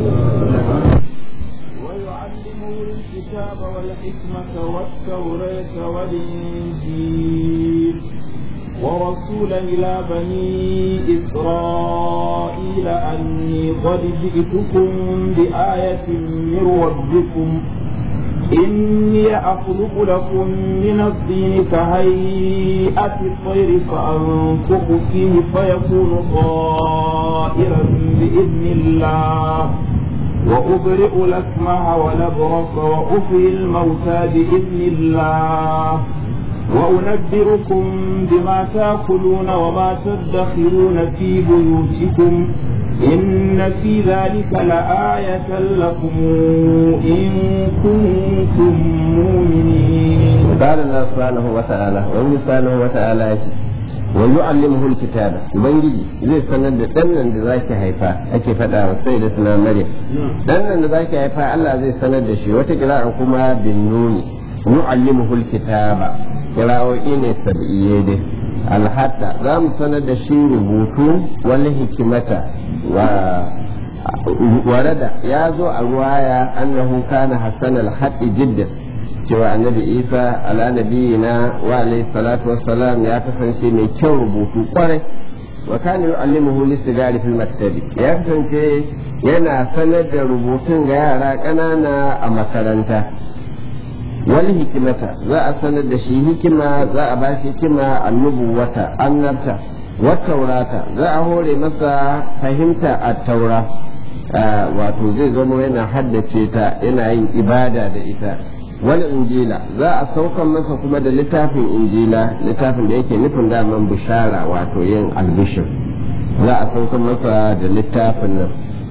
الكتاب والحكمة والتوراة والإنجيل ورسولا إلى بني إسرائيل أني قد جئتكم بآية من ربكم إني أخلق لكم من الطين كهيئة الطير فأنفخ فيه فيكون طائرا بإذن الله وأبرئ الأكمه والأبرص وأحيي الموتى بإذن الله وأنبئكم بما تأكلون وما تدخرون في بيوتكم إن في ذلك لآية لكم إن كنتم مؤمنين. قال الله سبحانه وتعالى ومن سبحانه وتعالى wa yu'allimuhu alkitaba ubangiji zai sanar da dan nan da zaki haifa ake faɗa wa sai da suna maryam dan nan da zaki haifa Allah zai sanar da shi wata kira'an kuma bin nuni yu'allimuhu alkitaba kira'o'i ne sab'iyye dai alhatta za mu sanar da shi rubutu wal hikimata wa warada ya zo a ruwaya annahu kana hasan al-haddi jiddan cewa annabi isa ala nabiyina wa alayhi salatu wassalam ya kasance mai kyau rubutu kwarai wa kana yu'allimuhu lisigari fil maktabi ya kasance yana sanar da rubutun ga yara ƙanana a makaranta wal hikimata za a sanar da shi hikima za a ba shi hikima annubuwata annabta wa taurata za a hore masa fahimta a taura wato zai zama yana haddace ta yana yin ibada da ita wani injila za a saukan masa kuma da littafin injila littafin da yake nufin daman bishara wato yin albishir za a saukan masa da littafin nan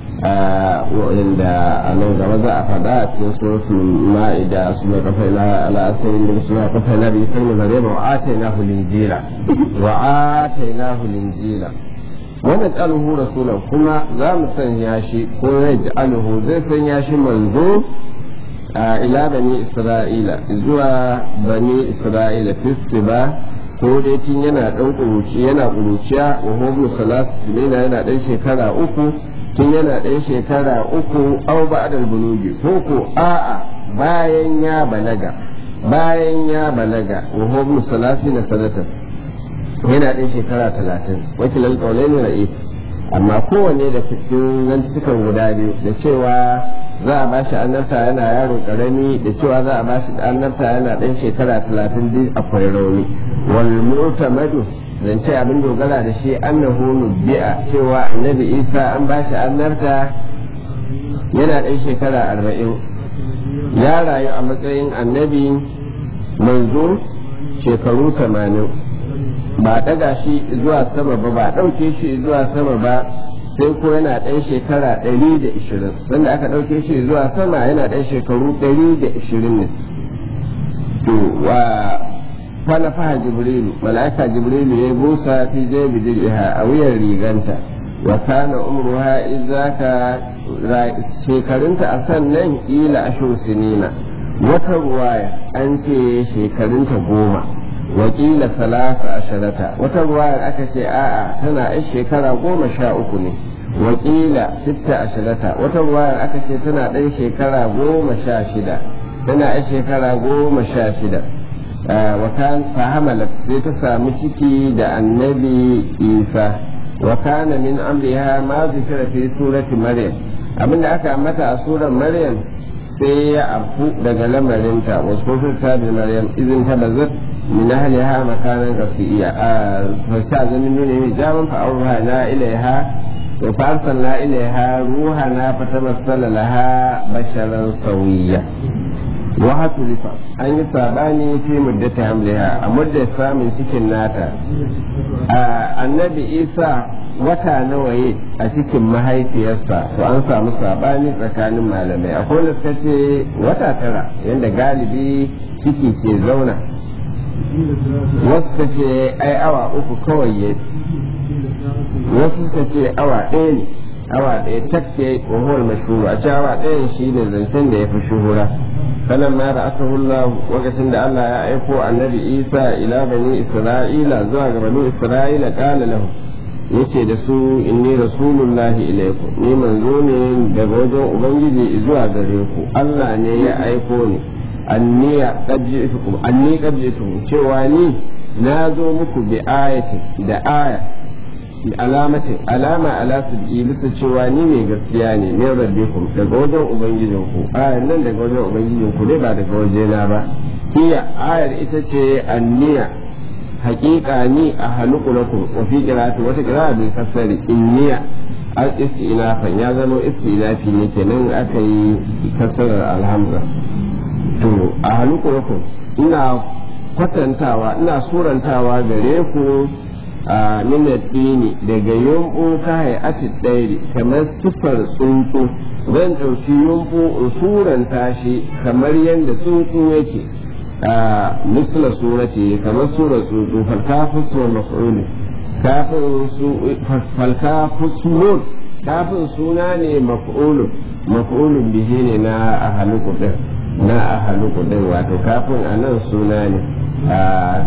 wanda a nan gaba za a faɗa a cikin suratul ma'ida su mai kafa na al'asirin da suna kafa na bi kan zare ba wa ataina hu linjila wa ataina hu linjila wannan tsaluhu rasulan kuma za mu sanya shi ko ya ji aluhu zai sanya shi manzo ila bani isra'ila zuwa bani isra'ila fistiba ko dai tun yana dan kuruci yana kuruciya wa hobu salas yana yana dan shekara uku tun yana dan shekara uku au ba'dal bulugi ko ko a'a bayan ya balaga bayan ya balaga wa hobu salasi na sanatan yana dan shekara talatin wakilan kaulaini ra'i amma kowanne da cikin zantukan guda biyu da cewa za a bashi annabta yana yaro karami da cewa za a bashi annabta yana ɗan shekara talatin duk akwai rauni wal mu'tamadu zance abin dogara da shi annahu nubbi'a cewa annabi isa an ba shi annarta yana ɗan shekara arba'in ya rayu a matsayin annabi manzo shekaru tamanin ba ɗaga shi zuwa sama ba ba ɗauke shi zuwa sama ba sai ko yana ɗan shekara ɗari da ishirin sanda aka ɗauke shi zuwa sama yana ɗan shekaru ɗari da ishirin ne to wa kwana faha jibrilu mala'ika jibrilu ya busa fi jebi dir'iha a wuyan riganta wa kana umruha idzaka shekarunta a sannan ila ashur sinina wata ruwaya an ce shekarunta goma wakila salasa asharata wata ruwayar aka ce a'a tana yan shekara goma sha uku ne wakila sitta asharata wata ruwayar aka ce tana ɗan shekara goma sha shida tana yan shekara goma sha shida wakan fahamalat sai ta samu ciki da annabi isa wa kana min amriha ma zikira fi surati maryam abinda aka mata a surar maryam sai ya afu daga lamarinta wasu ta bi maryam izin ta bazat من أهلها مكانا رفيعا فاستأذن من حجابا فأوحينا إليها فأرسلنا إليها روحنا فتمثل لها بشرا سويا وحتلف أن يتابعني في مدة حملها مدة سامن سكن ناتا النبي إيسى wata nawa yi a cikin mahaifiyarsa to an samu sabani tsakanin malamai akwai da suka ce wata tara yadda galibi ciki ke zauna wasu ka ce ai awa uku kawai ya wasu ka ce awa ɗaya ne awa ɗaya takke wa huwal mashhuru a ce awa ɗaya shi ne zancen da ya fi shuhura sanan ma da asahullah lokacin da Allah ya aiko annabi Isa ila bani Isra'ila zuwa ga bani Isra'ila qala lahu yace da su inni rasulullahi ilaikum ni manzo ne daga wajen ubangiji zuwa gare ku Allah ne ya aiko ni anni qad ji'tukum anni qad ji'tukum cewa ni na zo muku bi ayatin da aya alamatin alama ala sab'i bisa cewa ni mai gaskiya ne min rabbikum daga wajen ubangijin ku ayar nan daga wajen ubangijin ku ne ba daga wajena ba hiya ayar ita ce anniya haƙiƙa ni a haluku lakum wa fi qira'ati wata qira'a bil kasri inniya al istinafan ya zama istinafi ne kenan aka yi kasarar alhamza to a haluku lakum ina kwatantawa ina surantawa gare ku a minatini daga yumbu ka hayati ɗairi kamar sufar tsuntsu zan ɗauki yumbu in suranta shi kamar yadda tsuntsu yake a misla surati kamar surar tsuntsu falkafu suwar maf'uli kafin su falkafu suwar kafin suna ne maf'ulun maf'ulun bihi ne na ahaluku din na ahaluku din wato kafin a nan suna ne a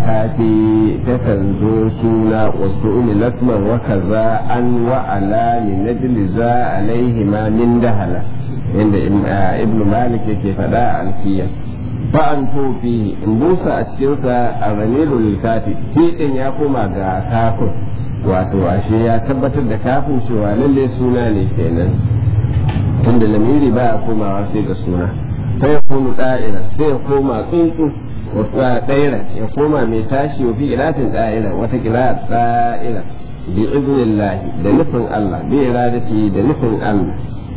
kafi takan zo suna wasu uli lasman wa kaza an wa ala min najli za alaihi ma min dahala inda ibnu malik yake faɗa a alfiya fa an tofi in busa a cikinsa a ramirul kafi fiɗin ya koma ga kafin wato ashe ya tabbatar da kafin cewa lalle suna ne kenan tunda lamiri ba a komawa sai ga suna sai ya koma da'ira sai ya koma tsuntsu wata ɗaira ya koma mai tashi wa fi ilatin da'ira wata kira da'ira bi iznillahi da nufin Allah bi iradati da nufin Allah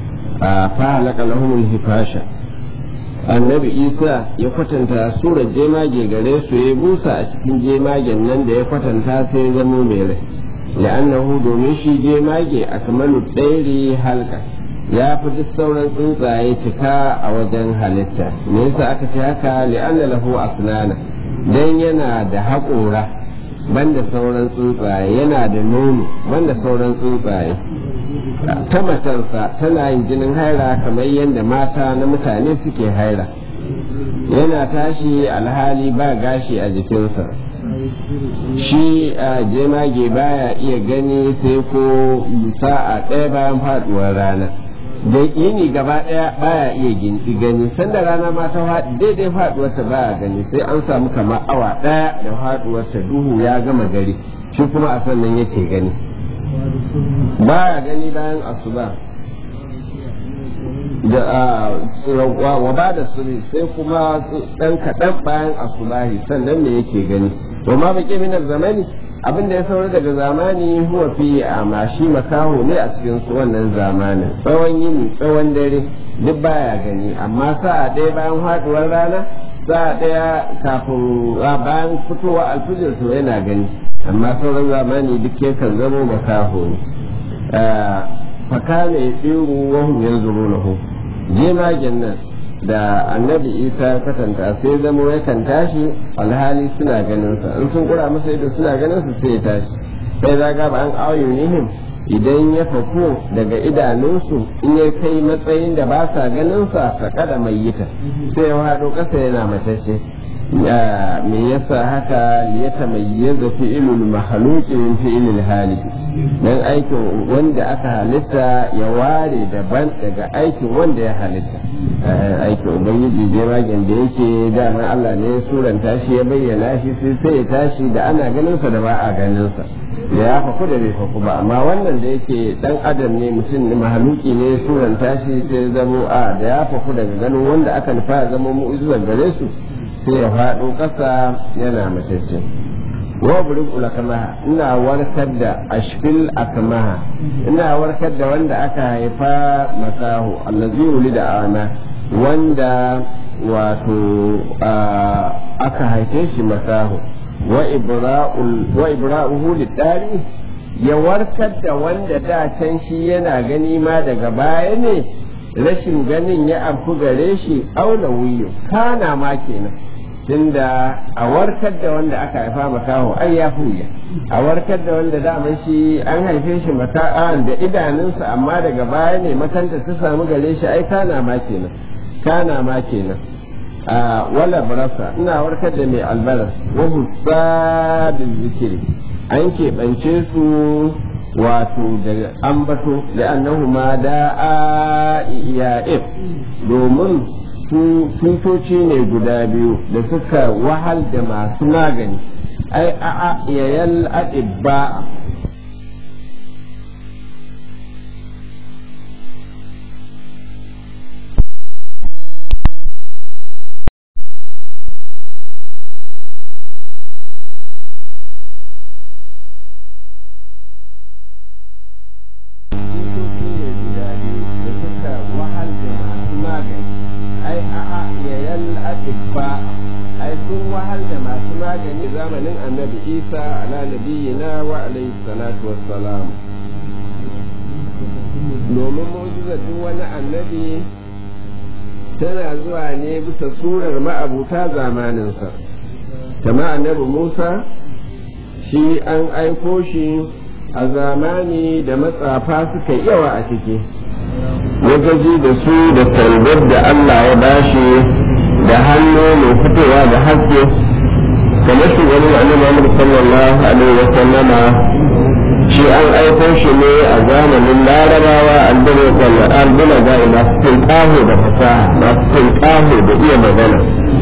fa halaka lahumul hifasha annabi isa ya kwatanta surar jemage gare su ya busa a cikin jemagen nan da ya kwatanta sai zamo mai rai la'annahu domin shi jemage a kamalu ɗairi halka ya fi duk sauran tsuntsaye cika a wajen halitta me yasa aka ce haka li'anna lahu asnana dan yana da haƙora banda sauran tsuntsaye yana da nono banda sauran tsuntsaye ta matarsa tana yin jinin haira kamar yadda mata na mutane suke haira yana tashi alhali ba gashi a jikinsa shi a jemage baya iya gani sai ko sa'a ɗaya bayan faduwar rana da yini gaba ɗaya baya iya gani sanda rana ma ta daidai faduwarta baya gani sai an samu kamar awa ɗaya da faduwarta duhu ya gama gari shi kuma a sannan yake gani baya gani bayan asuba da wa ba da suri sai kuma dan kaɗan bayan asubahi sannan me yake gani wa ma baƙi minar zamani abin da ya saura daga zamani huwa fi amma shi makaho ne a cikin su wannan zamanin tsawon yini tsawon dare duk baya gani amma sa'a ɗaya bayan haduwar rana sa'a ɗaya kafin bayan fitowa alfijir to yana gani amma sauran zamani duk yakan zamo makaho ne fakana ya tsiru wahum yanzuru lahu jemagen nan da annabi isa katanta sai zamo yakan tashi alhali suna ganin sa in sun kura masa ido suna ganin sa sai ya tashi sai zaga ba an ayyunihim idan ya fako daga idanunsu in ya kai matsayin da ba sa ganin sa kada mai yita sai ya haɗo ƙasa yana matacce me yasa haka ya tamayyaza fi'ilul makhluqi min fi'ilil hali dan aikin wanda aka halitta ya ware daban daga aikin wanda ya halitta aikin ubangiji jiragen da yake dama Allah ne ya suranta shi ya bayyana shi sai sai ya tashi da ana ganin sa da ba a ganin sa da ya faku da bai faku ba amma wannan da yake dan adam ne mutum ne mahaluki ne ya suranta shi sai zamo a da ya faku daga ganin wanda aka nufa ya zama mu'ujizar gare su sai ya faɗo ƙasa yana matacce wa burin ulakamaha ina warkar da ashfil akamaha ina warkar da wanda aka haifa makaho allazi wuli da ana wanda wato aka haife shi makaho wa ibra'uhu lidari ya warkar da wanda da can shi yana gani ma daga baya ne rashin ganin ya amfu gare shi auna wuyo kana ma kenan tunda a warkar da wanda aka haifa makaho ai ya fuya a warkar da wanda daman shi an haife shi maka'an da idanunsa amma daga baya ne makanta su samu gare shi ai kana ma kenan kana ma kenan a wala barasa ina warkar da mai albaras wa husadin zikiri an keɓance su wato da ambato da annahu ma da'a iya'if domin tutoci ne guda biyu da suka wahal da masu magani ai a'a yayal adibba zamanin annabi isa ala nabiyina wa alaihi salatu wassalam domin mu'jizar duk wani annabi tana zuwa ne bisa surar ma'abuta zamaninsa kama annabi musa shi an aiko shi a zamani da matsafa suka yawa a ciki wajaji da su da sandar da allah ya bashi da hannu mai fitowa da haske kamar shugaban annabi Muhammad sallallahu alaihi wa sallama shi an aiko shi ne a zamanin larabawa albuna ga masu tinkaho da fasaha masu tinkaho da iya magana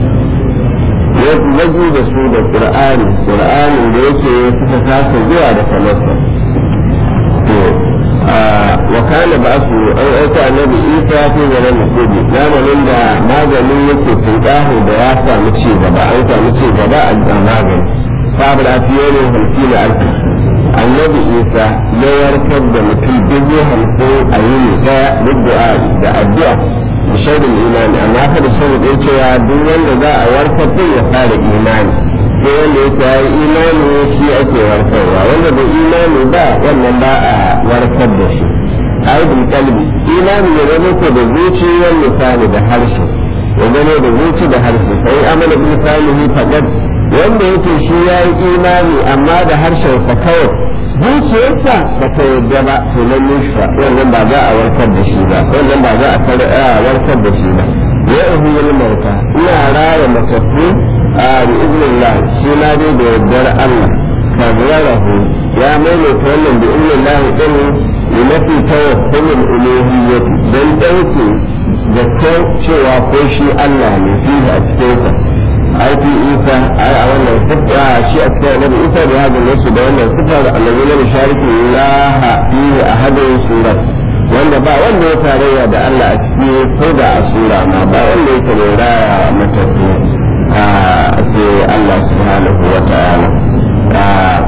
waje da su da qur'ani qur'anin da yake suka kasa zuwa da kamarsa to wa kana ba su an aika annabi isa fi zaman musubi zamanin da maganin yake tunƙaho da ya samu ci gaba an samu ci gaba a magani sabu lafiya ne hamsin alfi annabi isa ya warkar da mutum dubu hamsin a yini daya duk da addu'a da shaidin imani amma fa da shaidin cewa duk wanda za a warkar din ya fara imani sai wanda yake ya yi imani shi ake warkarwa wanda bai imani ba wannan ba a warkar da shi aibin kalbi imani ya zama ko da zuciyar misali da harshe ya zama da zuci da harshe sai amana bin salihi faqad wanda yake shi ya yi imani amma da harshensa kawai zuciyarsa ba ta yadda ba to nan nufa wannan ba za a warkar da shi ba wannan ba za a warkar da shi ba ya ihu yin mauta ina raya matattu a bi iznillah shi na dai da yardar Allah kabbarahu ya maimaita wannan bi iznillah din li nafi tawakkul uluhiyyah dan dauke da cewa ko shi Allah ne fihi a cikin sa ai fi isa ai a wannan sifa shi a cikin annabi isa da hadin nasu da wannan sifa da annabi na shariki laha fihi ahadin surat wanda ba wanda ya tarayya da Allah a ciki ko da a sura ma ba wanda ya tarayya matafi a sai Allah subhanahu wa ta'ala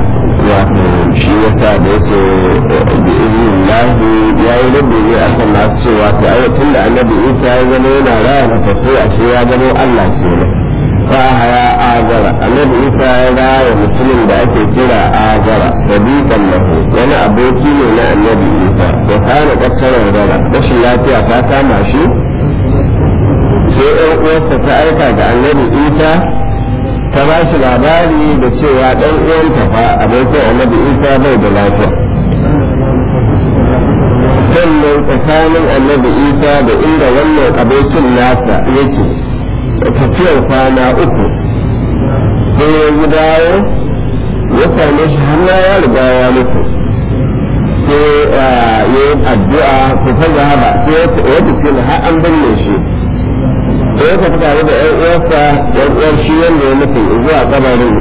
wato shi yasa da yake bi lahi ya yi rabbi ne a kan masu cewa to ai tun da annabi isa ya zama yana raya matattu a ce ya zama allah kenan fa haya azara annabi isa ya raya mutumin da ake kira azara sadiqan lahu wani aboki ne na annabi isa to kana kakkarar rara rashin lafiya ta kama shi sai ɗan uwarsa ta aika ga annabi isa ta ba shi labari da cewa ɗan uwanta fa abokin annabi isa bai da lafiya sannan tsakanin annabi isa da inda wannan abokin nasa yake tafiyar kwana uku sai ya yi dawo ya same shi har ya riga ya mutu sai ya yi addu'a ku ta zahaba sai ya tafi har an binne shi sai ya tafi tare da ‘yan uwarsa ‘yan uwar shi wanda ya mutu zuwa kabarin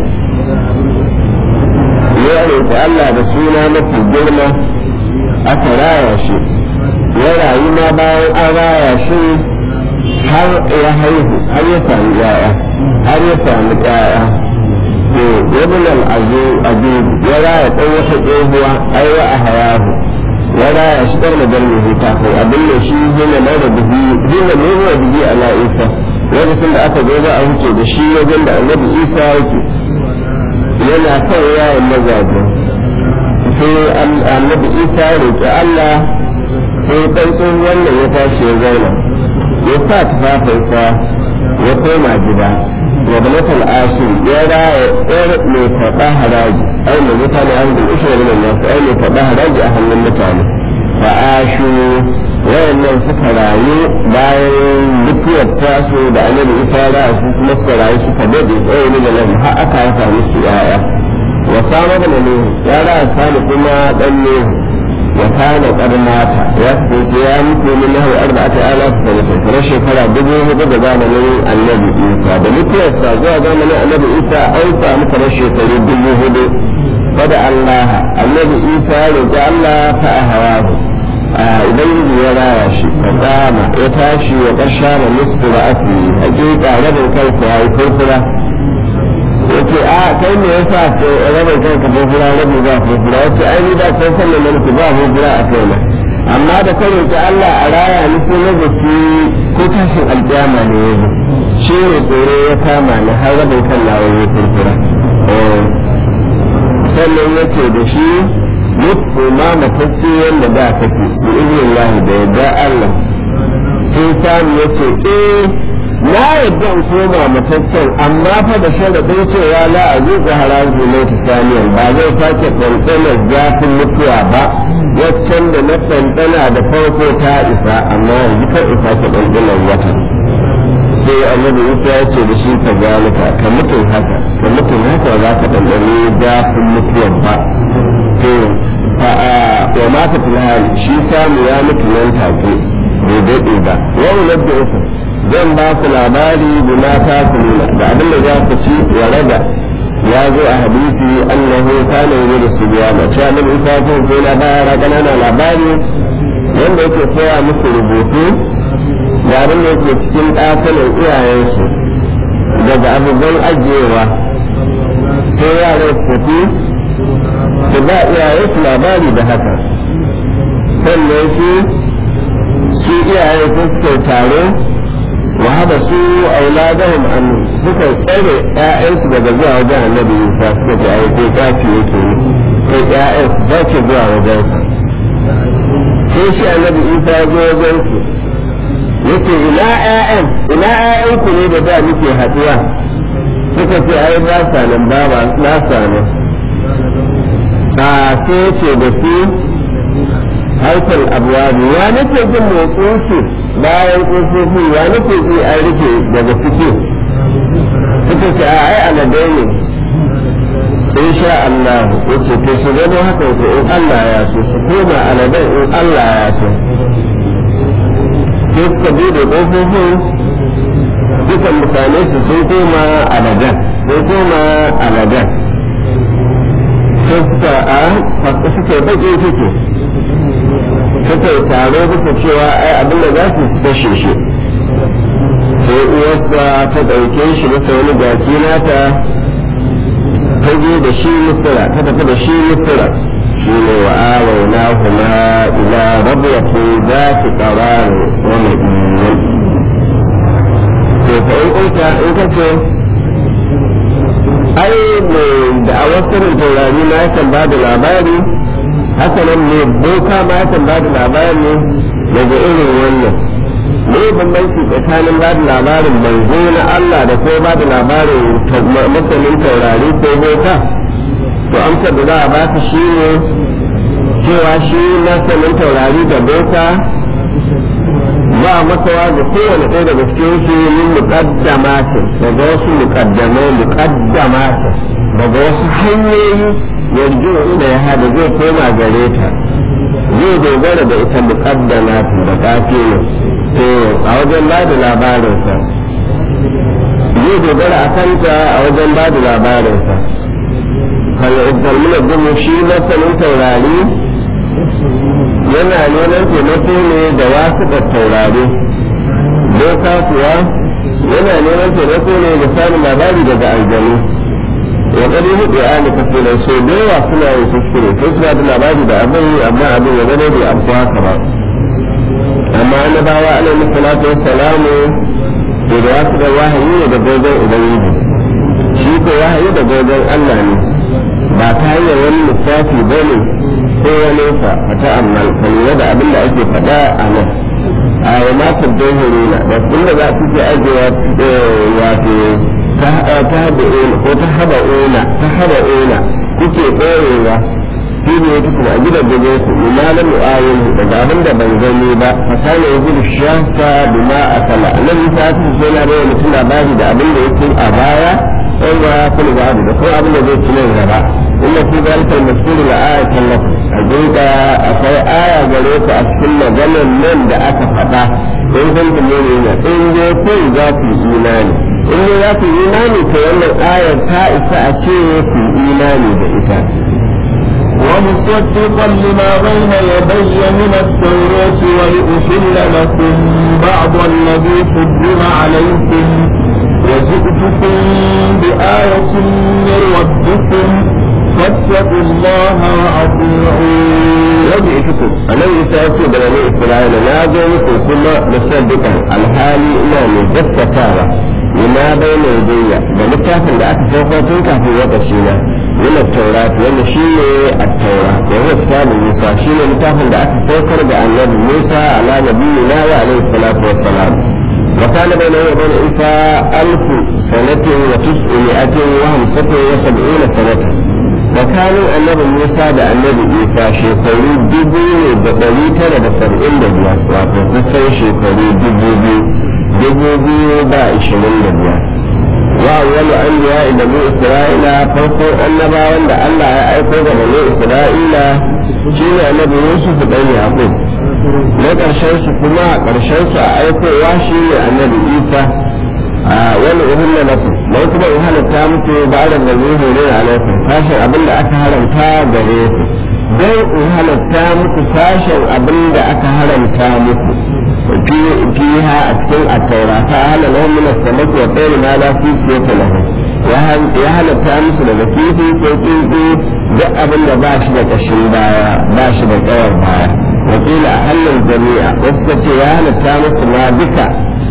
ya roƙi Allah da suna mafi girma aka raya shi ya rayu ma bayan an raya shi har ya haihu har ya sami ‘ya'ya har ya sami ‘ya'ya to ibn al-azu abu ya raya ɗan wata tsohuwa aiwa a hayahu ya raya shi ɗan magar mai kafin abin da shi hina na da bihi hina nuna bihi ala isa lokacin da aka zo za a wuce da shi wajen da annabi isa yake yana kan yayin mazaje sai annabi isa ya roƙi allah sai ɗan wannan ya tashi ya zauna ya sa tufafinsa ya koma gida wa balatal ashir ya raya yar mai karɓa haraji ai mai mutane an da ushe da nasu ai mai karɓa haraji a hannun mutane fa ashu wayannan suka rayu bayan mutuwar tasu da annabi isa da su kuma suka rayu suka dade tsaye ne da nan har aka haifa musu yaya wa sama da ne ya raya sani kuma dan ne wa kana qad mata ya ce ya mutu min lahu arba'ati alaf sanata kuma shekara dubu hudu da zamanin annabi isa da mutuwar sa zuwa zamanin annabi isa an samu kamar shekaru dubu hudu fada Allah annabi isa ya roƙi Allah fa ahawahu ubangiji ya raya shi fa kama ya tashi wa kashara nisfu ra'ati hakika rabin kansa ya yi furfura yace a kai me yasa rabin kanka furfura rabin ba furfura yace ai ni da kai sannan mulki ba furfura a kaina amma da ka roƙi Allah a raya ni ko na zaci ko tashin alƙiyama ne yanzu shi ne tsoro ya kama ni har rabin kan nawa ya furfura sannan yace da shi mutu ma matacce wanda da kake bi izinin da yadda Allah sai samu yace eh na yadda in koma mataccen amma fa da sharaɗin cewa la a zuƙa harazu na saniyan ba zai sake ɗanɗanar zafin mutuwa ba waccan da na ɗanɗana da farko ta isa amma yanzu kan isa ke ɗanɗanar wata sai annabi isa ya ce da shi ka zalika ka mutum haka ka mutum haka za ka ɗanɗani zafin mutuwar ba to wa mata filhali shi samu ya mutu nan take bai daɗe ba wani labda uku zan ba ku labari da mata ku nuna da abin da za ku ci ya raba ya zo a hadisi annahu kana yi da su biya ma cewa nan isa ko sai na bayar ƙananan labari wanda yake koya musu rubutu da abin da yake cikin ɗakunan iyayensu daga abubuwan ajiyewa sai yaran su tafi su ba iyayensu labari da haka sannan su su iyayen su suka taro وهذا سوء أولادهم أن suka tsare ‘ya'yansu daga zuwa wajen annabi Isa suka ce ai ko sake yake sai ‘ya'yan su sake zuwa wajen sa sai shi annabi Isa ya zo wajen su yace ina ‘ya'yan ina ‘ya'yan ku ne da da muke haɗuwa suka ce ai ba sa nan ba ba sa nan a sai ce da su haifar abuwabi ya nake jin motsin su bayan ƙofofi ya nake ji an rufe daga ciki suka ce a ai aladai ne in sha Allah ya ce to su gano haka ko in Allah ya so su koma aladai in Allah ya so sai suka bude ƙofofin dukan mutane su sun koma aladan sun koma aladan sai suka a suka yi baƙin ciki suka yi taro bisa cewa ai abin da za su kashe shi sai uwarsa ta ɗauke shi bisa wani baki nata ta ta je da shi misira ta tafi da shi misira shi ne wa awaina huma ila rabuwatu za su ƙararu wani ɗin to fa in kunta in ka ce ai mai da a wasu taurari ma yakan ba da labari haka nan ne boka ma yakan ba da labari daga irin wannan ne bambanci tsakanin ba da labarin manzo na Allah da ko ba da labarin masanin taurari ko boka to amsar da za a baka shi ne cewa shi masanin taurari da boka ba makawa ga kowane ɗaya daga cikin su min muqaddamatin daga wasu muqaddamai muqaddamatin daga wasu hanyoyi yanzu ina ya hada zai koma gare ta zai dogara da ita muqaddamatin da kafi ne to a wajen ba da labarinsa zai dogara a kanta a wajen ba da labarinsa kalmuna gumu shi masanin taurari yana neman taimako ne da wasu da taurari boka kuwa yana neman taimako ne da samun labari daga aljanu ya gani hudu a ne kasirai so da yawa suna yin kuskure sai suna da labari da abin amma abin ya gane bai amsa haka ba amma annabawa alaihi salatu wassalamu to da wasu da wahayi ne da gogon ubangiji shi ko wahayi da gogon Allah ne ba ta hanyar wani lissafi ba ne ko wani sa fata amma kalura da abin da ake faɗa a nan a yi masu dohorina da inda za su ke ajiyewa wato ta haɗa ko ta haɗa ona ta haɗa ona kuke ɗorewa shi ne ya kuma a gidan da zai ku ma lam yu'ayin daga abin da ban gani ba fa kana yajidu shansa bima akala nan ta ta ce na da mutum labari da abin da yake a baya sai ba kullu ba da kuma abin da zai ci nan gaba inna fi zalika al-maskur la ayatan lakum hakika akwai aya gare ku a cikin maganar nan da aka faɗa in kun kuma ne na in dai kun za ku imani in dai za ku imani to wannan ayar ta isa a ce ku imani da ita ومصدقا لما بين يدي من التوراة ولأحل لكم بعض الذي حرم عليكم وجئتكم بآية من ربكم فاتقوا الله وأطيعون وجئتكم أنا يسألت بني إسرائيل لا جئتكم ثم مصدقا الحالي إلى مجدد لما بين يدي بلتافن لأكثر كافي وتشينا من التوراة وأن شيء التوراة وهو كتاب موسى شيء لتافن لأكثر سوكر بأن موسى على نبينا وعليه الصلاة والسلام وكان بينه وبين عيسى ألف سنة وتسعمائة وخمسة وسبعين سنة وكانوا النبي موسى da annabi Isa shekaru dubu ne da ɗari tara da saba'in da biyar wato kusan shekaru dubu biyu dubu biyu da ishirin da biyar wa awwalu anbiya ila bani isra'ila farko annabawan da Allah ya aiko ga bani isra'ila shine annabi Yusuf dan Yaqub na ƙarshen su kuma a ƙarshen su a aikowa shine annabi Isa a wani uhun na nasu mai kuma in halatta muku ba da gani hore a laifin sashen abin da aka haramta gare ku don in halatta muku sashen abin da aka haramta muku fiha a cikin attaura ta hana lahun min as-samaki wa tayri ma la fi siyata lahu ya halatta musu daga kifi ko kifi duk abin da ba shi da kashin baya ba shi da kawar baya wakila a hannun jami'a wasu ce ya halatta musu ma duka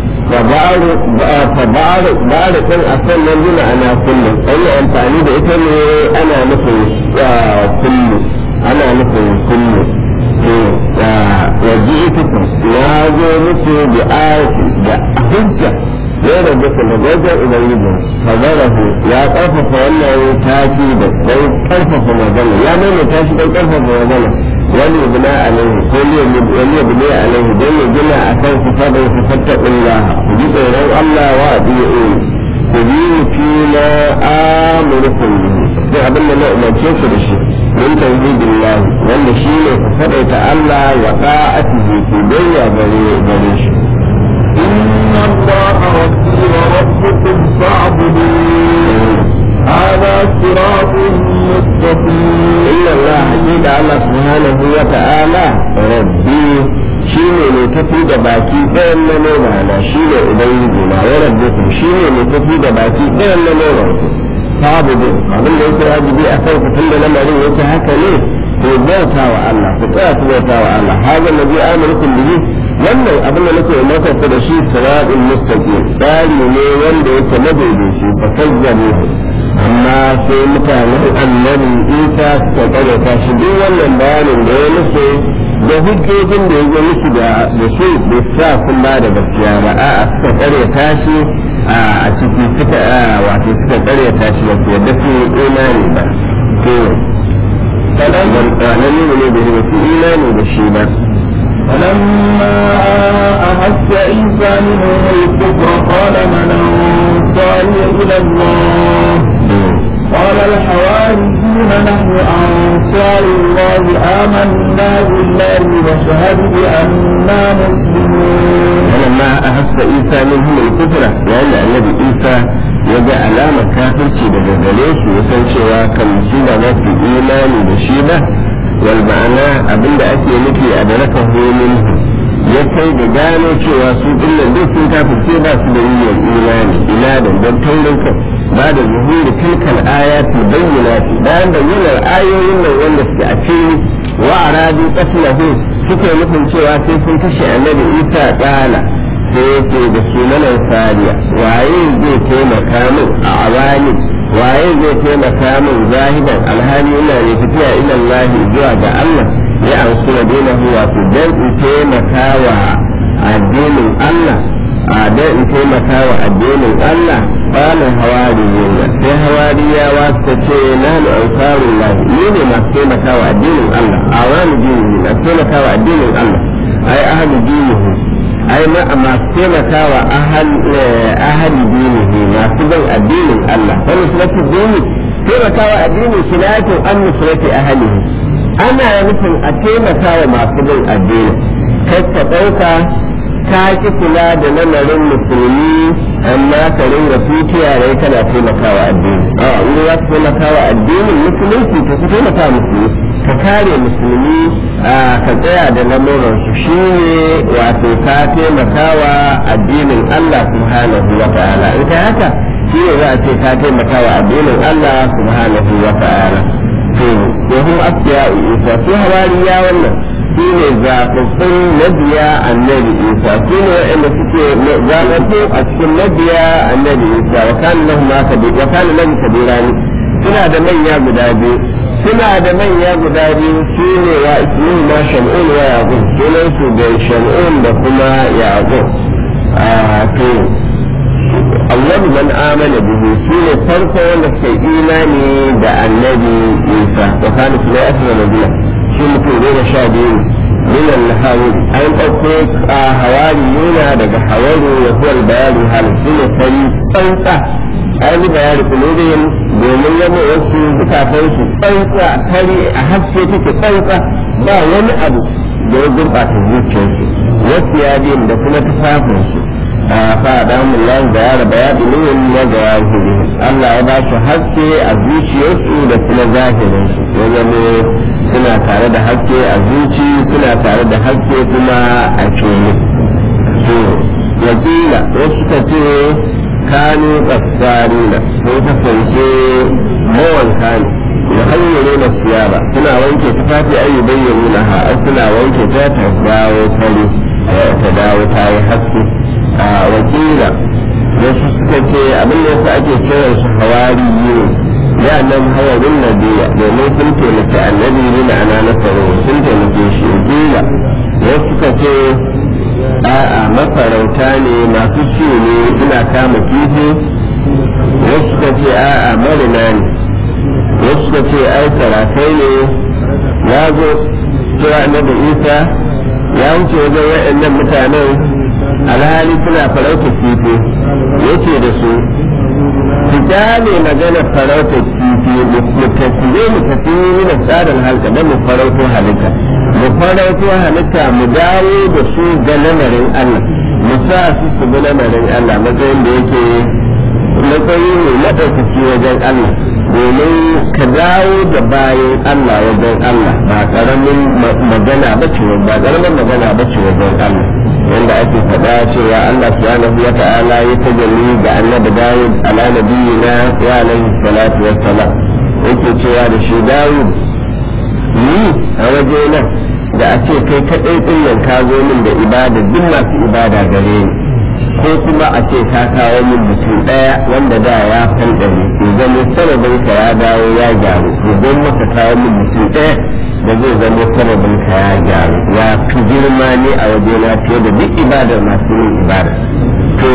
فبعض بعض كل أصلا ينزل أنا كل أي أمفاني بإتني أنا مثل كل أنا مثل كل وجئتكم لا مثل بآية بحجة غير ذكر لجوجة إلى اليمين فضره يا قرفة ولا تاكيد لو قرفة مجنة يا من تاكيد قرفة مجنة wani bina alaihi ko wani bina alaihi don ya gina a kan su fadar su fatta Allah ku ji tsoron Allah wa adiyu ku bi fi na amurkun sai abin da na umarce ku da shi min tauhidillah wanda shi ne ku fadaita Allah wa ta'atihi ku bayya gare gare shi إن الله ربي وربكم فاعبدوه هذا صراط مستقيم إن الله حقيقة الله سبحانه وتعالى ربي shine mai tafi da baki ɗayan na noma na shine ubangiji na ya rabbukum shine mai tafi da baki ɗayan na noma ku sabudu abin da yake wajibi a kan tun da lamarin yake haka ne to bauta wa Allah ku tsaya ku bauta wa Allah hada nabi amurkum bihi wannan abin da nake maka da shi siratul mustaqim tsari ne wanda yake madaidaici fa kazzabu amma sai mutanen annabi Isa suka karyata shi duk wannan bayanin da ya musu da hujjojin da ya zo musu da su bai sa sun ba da gaskiya ba a'a suka karyata shi a ciki suka wato suka karyata shi ba su yadda su imani ba to kadan nan ne ne da su imani da shi ba فلما أحس عيسى منهم الكفر قال من أنصاري إلى الله قال الحواريون نحن أنصار الله آمنا بالله وشهد بأننا مسلمون ولما أحس عيسى منهم الكفر لأن النبي عيسى يجا علامة كافر daga gare su ya san cewa kan shi ba za su imani da shi ba wal ma'ana abinda ake nufi a da raka homin ya kai da gano cewa su dinnan duk sun kafirce ba su da yin imani ina da don taurin kai ba da zuhuri tilkal ayati bayyinati bayan bayyanar ayoyin nan wanda suke a fili wa aradu qatlahu suke nufin cewa sai sun kashe annabi Isa kala sai yace da sunanan sariya waye zai taimaka min a awani waye zai taimaka min zahidan alhali ina ne tafiya ila Allah zuwa ga Allah ya ansu da dinahu wato dan in taimaka wa addinin Allah a dan in taimaka wa addinin Allah bana hawariyuna sai hawariyawa suka ce nahnu ansarullah ni ne masu taimaka wa addinin Allah awanu dinihi masu taimaka wa addinin Allah ai ahlu dinihi ai ma masu taimaka wa ahli dinihi masu bin addinin Allah fa nusratu dini taimaka wa addinin sinatu an nusrati ahlihi ana nufin a taimaka wa masu bin addinin kai ka ɗauka ka ki kula da lamarin musulmi amma ka ringa tutiya rai kana taimakawa addini a in za ka taimakawa addinin musulunci ka fi taimaka musulmi ka kare musulmi ka tsaya da lamuran su shi ne wato ka taimakawa addinin Allah subhanahu wa ta'ala in ka haka shi ne za a ce ka taimakawa addinin Allah subhanahu wa ta'ala to domin askiya isa su hawariya wannan su ne zaɓaɓɓun mabiya annabi isa su ne waɗanda suke zaɓaɓɓu a cikin mabiya annabi isa wa kana lahu ma kabir wa kana lahu kabirani suna da manya guda biyu suna da manya guda biyu su ne wa ismin ma shamun wa yaqub sunan su da shamun da kuma yaqub a to awwal man amana bihi su ne farko wanda suka imani da annabi isa wa kana suna asma nabiya shi mutum goma sha biyu min al-hawari an ɗauko a hawari yana daga hawari ya huwa bayani hal shi ne fari tsantsa an yi bayani kulubin domin yamma wasu zukatan su tsantsa fari a haske take tsantsa ba wani abu da ya gurɓata zuciyarsu wasu yadin da kuma tufafinsu a faɗa mun lan da ya raba ya ɗinin na ga Allah ya ba su haske a zuciyarsu da kuma zahirinsu ya zama suna tare da haske a zuci suna tare da haske kuma a fili to wakila wasu ka ce kanu kasarina sun kasance mawanka ne da hanyar da siyaba suna wanke tufafi ayu bayyana na ha suna wanke ta ta dawo fari ta dawo ta yi haske a wakila wasu suka ce abin da yasa ake kiran su hawari ne ya nan hawarin nabiya domin sun taimaki annabi ne da ana nasaru sun taimake shi wakila wasu suka ce a'a mafarauta ne masu su ne suna kama kifi wasu suka ce a'a marina ne wasu suka ce ai sarakai ne ya zo cewa annabi isa ya wuce wajen waɗannan mutanen alhali suna farauta kifi ya ce da su ku kyale magana farauta kifi mu tafi mu tafi mina tsarin halka don mu farauto halitta mu farauto halitta mu dawo da su ga lamarin Allah mu sa su su bi lamarin Allah matsayin da yake matsayi ne na ɗaukaki wajen Allah domin ka dawo da bayan Allah wajen Allah ba ƙaramin magana ba ce ba ƙaramin magana ba ce wajen Allah wanda ake faɗa faɗa cewa Allah subhanahu wa ta'ala ya tajalli ga annabi Dawud ala nabiyina wa alaihi salatu wassalam yake cewa da shi Dawud ni a waje nan da a ce kai kaɗai ɗin nan ka zo min da ibada duk masu ibada gare ni ko kuma a ce ka kawo min mutum ɗaya wanda da ya fanɗare idan sanadin ka ya dawo ya gyaru idan maka kawo min mutum ɗaya da zai zama sanadin ka ya gyaru ya fi girma ne a waje na fiye da duk ibadar masu yin ibada to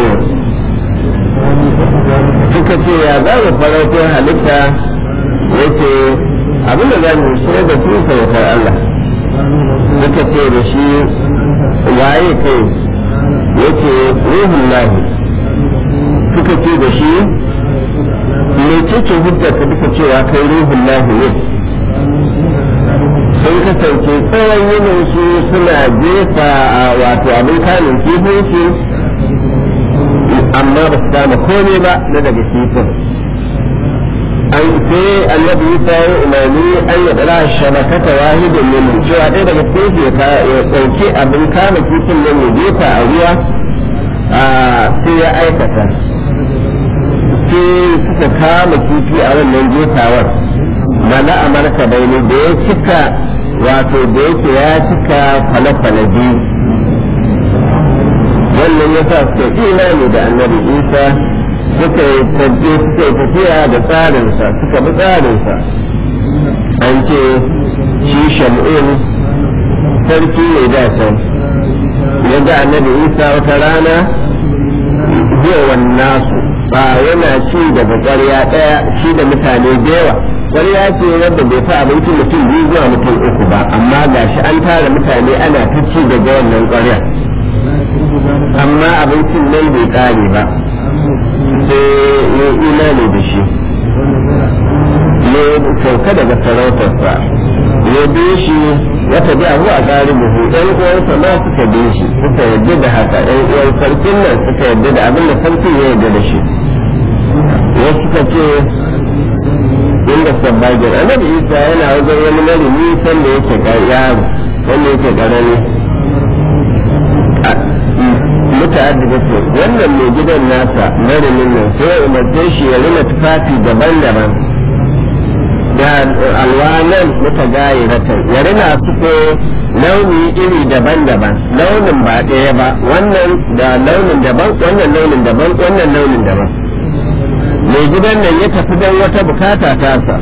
suka ce ya za mu farauto halitta ya ce abin da za mu shirya da su sautar Allah suka ce da shi waye kai ya ce ruhun lahi suka ce da shi mai cikin hujjar ka duka cewa kai ruhun lahi ne sun kasance tsawon yinin su suna jefa a wato abin kanin kifin su amma ba su kama komai ba na daga kifin an sai annabi Isa ya umarni an ya dara shabakata wahidin min cewa ɗaya daga cikin su ya ɗauki abin kama kifin nan ya jefa a ruwa sai ya aikata sai suka kama kifi a wannan jefawar mana amurka bai ne da ya cika wato da yake ya cika kwale-kwale biyu wannan ya sa suka imani da annabi isa suka yi tafiya da tsarinsa suka bi tsarinsa an ce shi shamu'in sarki ne da can ya ga annabi isa wata rana yawan nasu ba yana ci daga ƙwarya ɗaya shi da mutane da yawa ƙwarya ce wanda bai fi abinci mutum biyu zuwa mutum uku ba amma gashi an tara mutane ana ta ci daga wannan ƙwarya amma abincin nan bai ƙare ba sai ya imani da shi ya sauka daga sarautarsa ya bi shi wata bi abu a galibuhu ɗan uwansa ma suka bi shi suka yarda da haka ɗan uwan sarkin nan suka yarda da abin da sarkin ya yarda da shi wasu suka ce inda sabbagin annabi isa yana wajen wani marimi sanda yake yaro wanda yake ƙarami muta'addida ce wannan mai gidan nasa marimin nan sai ya umarce shi ya rina tufafi daban-daban da alwanan mutagayiratan ya rina su ko launi iri daban-daban launin ba ɗaya ba wannan da launin daban wannan launin daban wannan launin daban mai gidan nan ya tafi don wata bukata tasa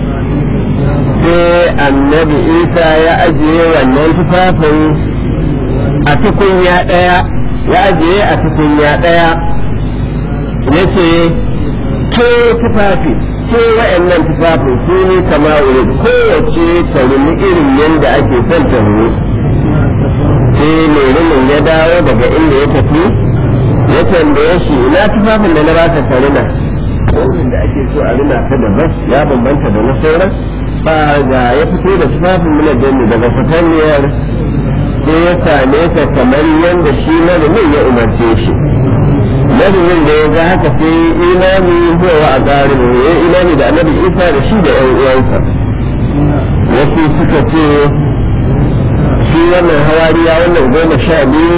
sai annabi isa ya ajiye wannan tufafin a tukunya ɗaya ya ajiye a tukunya ɗaya ya ce ke tufafi ke wa'annan tufafin su ne kama wuri kowace ta rumi irin yadda ake son ta rumi sai mai rumin ya dawo daga inda ya tafi ya tambaye shi ina tufafin da na baka karina wannan da ake so a rina ta da bas ya bambanta da na sauran ba ga ya fito da tufafin muna gani daga fatanniyar sai ya same ta kamar yadda shi marumin ya umarce shi marumin da ya ga haka sai imani huwa a tsarin ya imani da annabi isa da shi da yan uwansa wasu suka ce shi wannan hawariya wannan goma sha biyu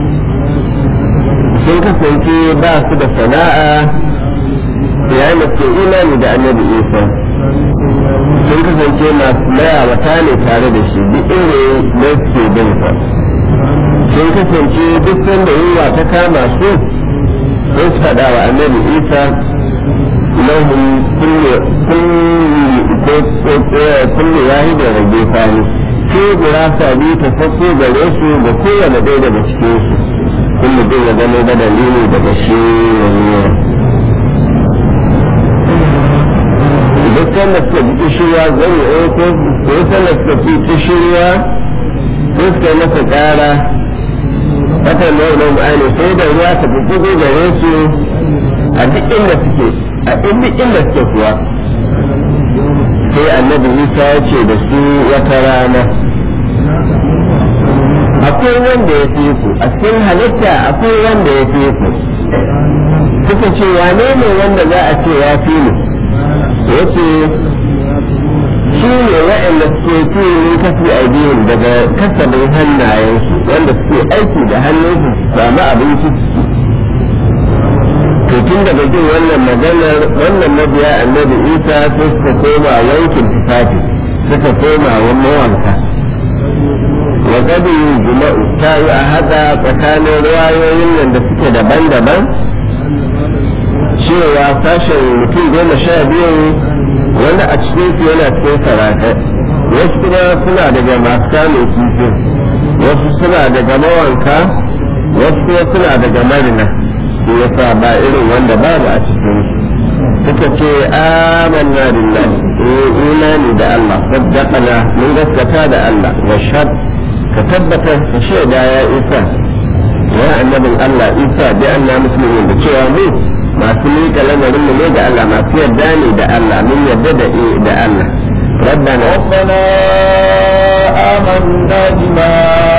sun kasance ba su da sana'a yayin da suke imani da annabi isa sun kasance masu mayawata ne tare da shi duk inda ne suke bin sa sun kasance duk sanda yunwa ta kama su sun su faɗa wa annabi isa lahum kullu wahida rage fani ke gurasa biyu ta sako gare su da kowane ɗaya daga cikin su kullu ɗin ya zama da dalili daga shi wani duk sanda suka ji kishirwa zan yi ko ko sanda suka fi kishirwa ko suka masa ƙara wata nau'in ma'ani sai da ruwa ta fi kudu gare su a duk inda suke a duk inda suke kuwa sai annabi isa ya ce da su wata rana akwai wanda ya fi ku a cikin halitta akwai wanda ya fi ku suka ce wane ne wanda za a ce ya fi mu ya ce su ne waɗanda suke ci min kafi aidihim daga kasabin hannayensu wanda suke aiki da hannunsu su samu abinci su to tun daga jin wannan maganar wannan mabiya annabi isa sai suka koma wankin tufafi suka koma wa mawanka wa gadi juma'u ta yi a haɗa tsakanin ruwayoyin nan da suke daban-daban cewa sashen mutum goma sha biyu wani a cikin su yana cikin sarakai wasu kuma suna daga masu kamun kifi wasu suna daga mawanka wasu kuma suna daga marina shi yasa ba irin wanda babu a cikin suka ce amanna billahi imani da Allah saddaqana mun gaskata da Allah wa shad ka tabbata ka shaida ya isa ya annabin Allah isa bi anna muslimin da cewa mu masu miƙa lamarin mu ne da Allah masu yarda ne da Allah mun yarda da da Allah ربنا ربنا آمنا بما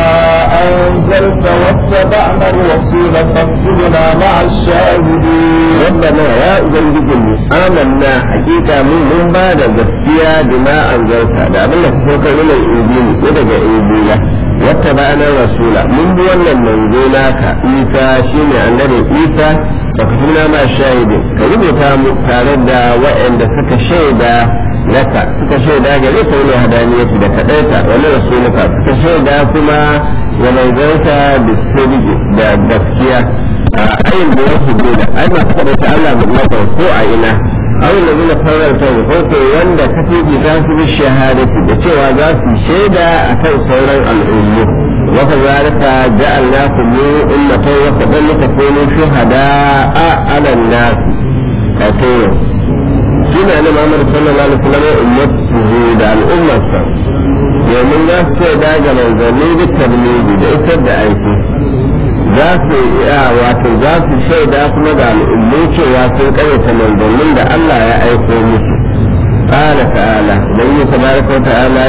أنزلت واتبعنا الرسول فاكتبنا مع الشاهدين ربنا يا أبنجي آمنا حقيقة من من بعد gaskiya بما أنزلت da abin da kuka kai mana injili ko daga injila wata ba'ana rasula mun bi wannan manzo naka isa shine annabi isa da kuma ma shahidi ka rubuta mu tare da waɗanda suka shaida laka suka shaida gare ka wani hadaniyarsu da kaɗaita wani rasuluka suka shaida kuma ya manzanta da sirri da gaskiya a ayin da wasu da ai masu kaɗaita Allah mutlaka ko a ina awon da zuna farar ta ko ko wanda ka fi za su bi shahadati da cewa za su shaida a kan sauran al'ummu wa kazalika ja'alnakum ummatan wasatan litakunu shuhada'a 'ala an-nas kato shine na Muhammad sallallahu alaihi wasallam ummatu da al'ummarsa domin za su shaida ga manzanni da tabligi da isar da aiki za su iya wato za su shaida kuma ga al'ummu cewa sun karyata manzannin da Allah ya aiko musu قال تعالى بين تبارك وتعالى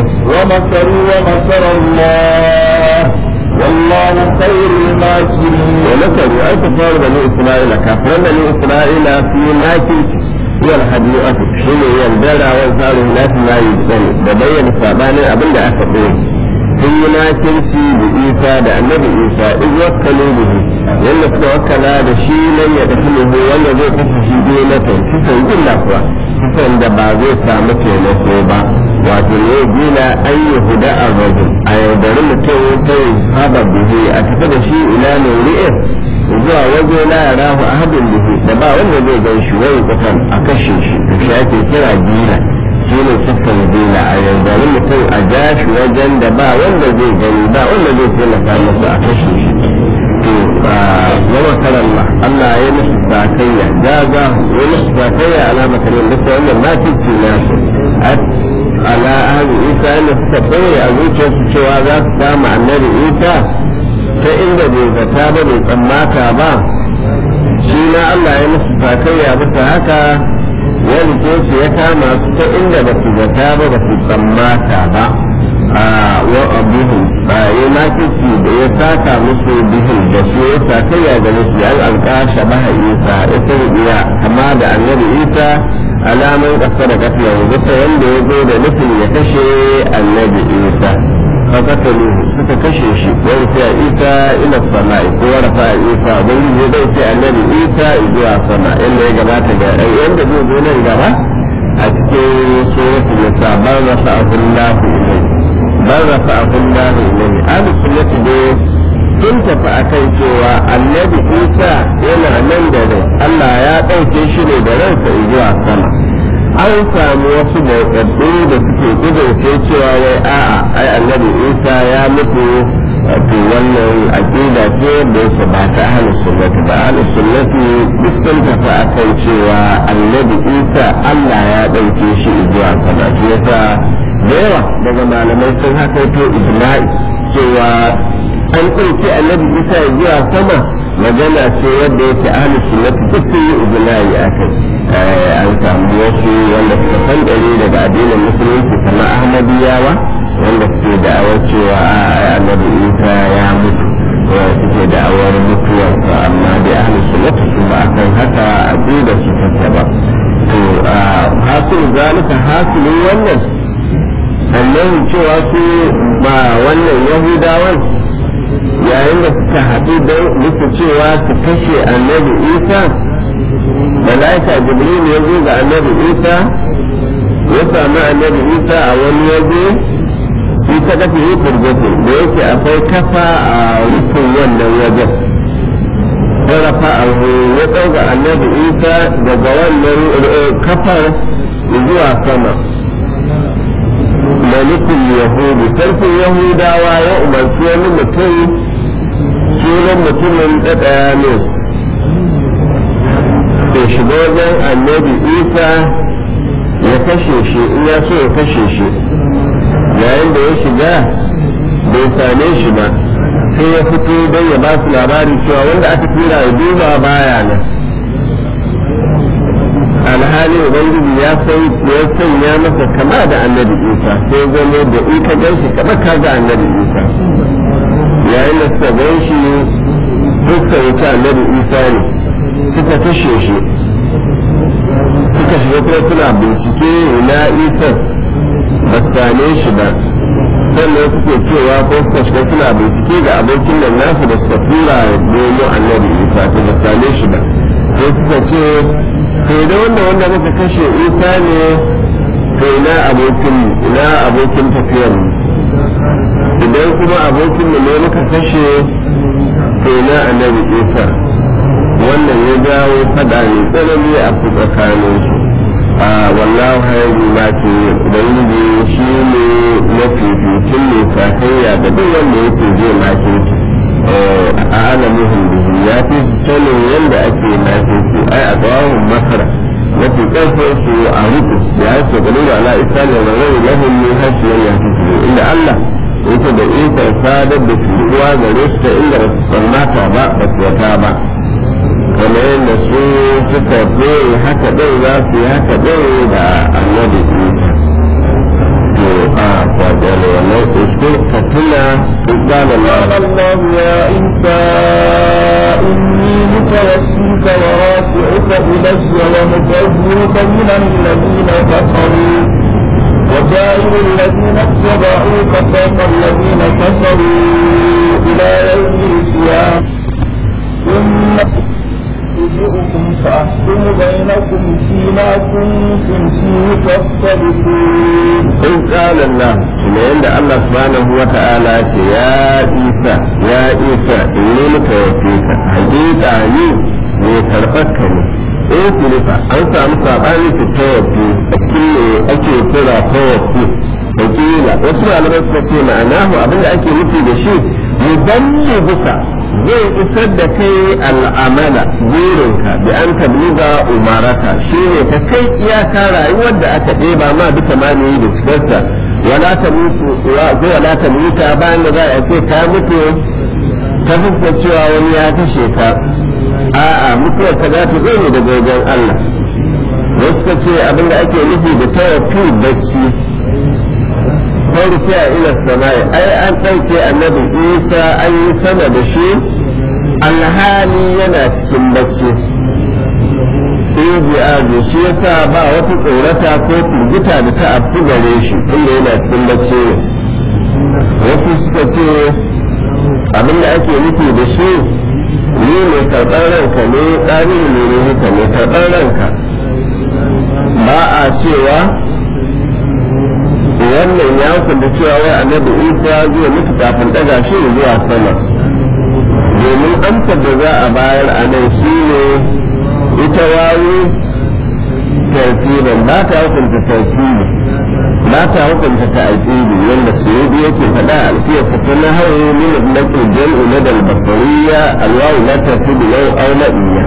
ومكروا ومكر الله والله خير الماكرين ومكروا أي كفار بني إسرائيل كفر بني إسرائيل في ماكر هي الحديقة حين يندرى وانصار الناس لا يجبن ببين سابانا أبن أكبر sun yi makirci da isa da annabi isa in wakkalu bihi yanda suka wakkala da shi nan ya tafi ne wanda zai kashe shi biyu na ta kisan illa kuwa kisan da ba zai samu taimako ba wato ne gina an yi huda a rajin a yaudari mutum ta yi saba bihi a tafi da shi ila mai ri'is zuwa waje na ya rahu a hadin bihi da ba wanda zai gan shi wani kusan a kashe shi da shi ake kira gina shi ne kisan gina a yaudari mutum a ja shi wajen da ba wanda zai gani ba wanda zai taimaka masa a kashe shi to yawan karalla Allah ya musu sakayya gaga ya musu sakayya alama kalin da sai wannan ma fi su na su ala ahli isa yana suka tsaye a zuciyarsu cewa za su kama annabi isa ta inda bai zata ba bai tsammata ba shi na Allah ya musu sakayya bisa haka ya rike su ya kama su ta inda ba su zata ba ba su tsammata ba a wa abuhu ba ya makisi da ya saka musu bihin da su ya sakayya da musu ya alƙasha maha isa ita iya kama da annabi isa alaman ƙasa da ƙasa bisa wanda ya zo da nufin ya kashe annabi isa فقتلوه suka kashe shi wani sai isa ila sama'i ko warafa isa ubangiji zai ce annabi isa zuwa sama inda ya gabata ga yanda zai zo nan gaba a cikin suratul nisa bar rafa ahullahu ilayhi bar rafa ahullahu ilayhi ahlus sunnati dai sun tafi akan cewa annabi isa yana nan da rai Allah ya ɗauke shi ne da ransa zuwa sama an samu wasu bauɗaɗɗu da suke kudurce cewa wai a'a ai annabi isa ya mutu wato wannan aqida ce da yake ba ta ahlus sunnati ba ahlus sunnati duk sun tafi akan cewa annabi isa Allah ya ɗauke shi zuwa sama shi yasa da yawa daga malamai sun hakaito ijma'i cewa an ɗauki annabi isa zuwa sama magana ce wadda yake ahlus sunnati duk sun yi ijma'i akai an samu wasu wanda suka san ɗari daga addinin musulunci kamar ahmadiyawa wanda suke da'awar cewa annabi isa ya mutu wanda suke da'awar mutuwarsa amma dai ahlus sunnati su ba akan haka aqida su take ba to hasil zalika hasilin wannan cewa su ba wannan yahudawan yayin da suka haɗu don musu cewa su kashe annabi isa malaika jibril ya zo ga annabi isa ya sami annabi isa a wani waje shi ta kafa yi furgatu da yake akwai kafa a rufin wannan wajen sarrafa a ya ɗauka annabi isa daga wannan kafar zuwa sama malikul yahudu sarkin yahudawa ya umarci wani mutum sunan mutumin ɗaɗayanus da shiga wajen annabi isa ya kashe shi in ya so ya kashe shi yayin da ya shiga bai same shi ba sai ya fito don ya ba su labari cewa wanda aka tura ya duba baya nan alhali ubangiji ya san ya sanya masa kama da annabi isa sai zama da in ka gan shi kama ka ga annabi isa yayin da suka gan shi suka wuce annabi isa ne suka kashe shi suka shiga kuma suna bincike ina isa ba su same shi ba sannan suke cewa ko suka shiga suna bincike ga abokin nan nasu da suka tura nemo annabi isa to ba su same shi ba sai suka ce to da wanda wanda muka kashe isa ne to ina abokin ina abokin tafiyar idan kuma abokin mu ne muka kashe to ina annabi isa wannan ya jawo fada ne tsanani a tsakanin su a wallahu hayyu ma ke ubangiji shi ne mafificin ne sakayya da duk wanda yake zai makinci a alamuhun bihi ya fi sanin yadda ake makinci ai a tsawon makara mafi ƙarfin su a ruku ya ce gani da ala isa ne da rai lahun ne hasiyar ya fi su inda Allah yake da ikon sadar da turuwa gare su ta inda ba su tsammata ba ba su wata ba kamar yadda su suka koyi haka ɗin za su yi haka ɗin da annabi isa to a kwaɗe wannan uskul fatuna قال الله يا عيسى إني متوفيك ورافعك إلي ومطهرك من الذين كفروا وجاعل الذين اتبعوك فوق الذين كفروا إلى يوم القيامة ثم أرجئكم فأحكم بينكم فيما كنتم فيه تختلفون إن قال الله kuma yadda Allah subhanahu wa ta'ala ce ya isa ya isa inni muka yafe ka hakika ni ne karɓar ka ne in filifa an samu saɓani su tawafi a cikin ne ake kira tawafi wakila wasu malamai suka ce ma'anahu abinda ake nufi da shi muballi buka zai isar da kai al'amala burinka da an tabliga umaraka shi ne ka kai iyaka rayuwar da aka ɗeba ma duka ma ne da cikarsa wala ta mutu wala ta mutu bayan da za a ce ka mutu ta fuskar cewa wani ya kashe ka a'a mutuwar ka za ta zo ne daga wajen Allah wasu ka ce abin da ake nufi da tawafi bacci farko a ila sama'i ai an ɗauke annabi isa an yi sama da shi alhali yana cikin bacci ijiazu shi yasa ba wata tsorata ko firgita da ta afu gare shi inda yana cikin bacci ne wasu suka ce abin da ake nufi da shi ni mai karɓar ranka ne tsari ne ne haka mai karɓar ranka ba a cewa wannan ya hukunta cewa wai annabi isa zai mutu kafin ɗaga shi zuwa sama domin amsar da za a bayar a nan shi ne ita wawi tartibin ba ta hukunta tartibi ba ta hukunta ta'aqibi wanda sayyidi yake faɗa a alfiyar ta na hawo min ibnati jam'u na dal basariya alwawu la tartibi law aw la iya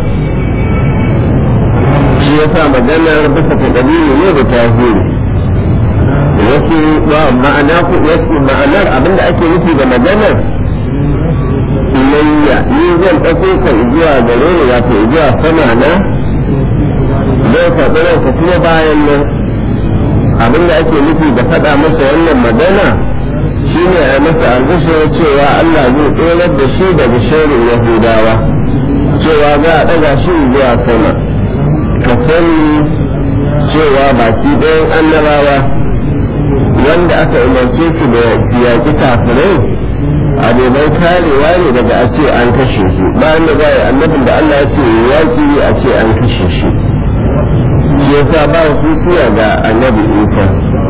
shi yasa maganar bisa ta dalili ne da tahiri wasu ma'ana ku wasu ma'anar abinda ake nufi da maganar ilayya ni zan ɗauko ka zuwa gare ni wato zuwa sama na zai karɓi ranka kuma bayan nan abin da ake nufi da faɗa masa wannan magana shine a masa albishir cewa Allah zai tsorar da shi daga shirin Yahudawa cewa za a ɗaga shi zuwa sama ka sani cewa baki ɗayan annabawa wanda aka umarce su da siyaki kafirai abubuwan karewa ne daga a ce an kashe su bayan da za a yi annabin da Allah ya ce yaƙi a ce an kashe shi shi yasa ba su siya ga annabi isa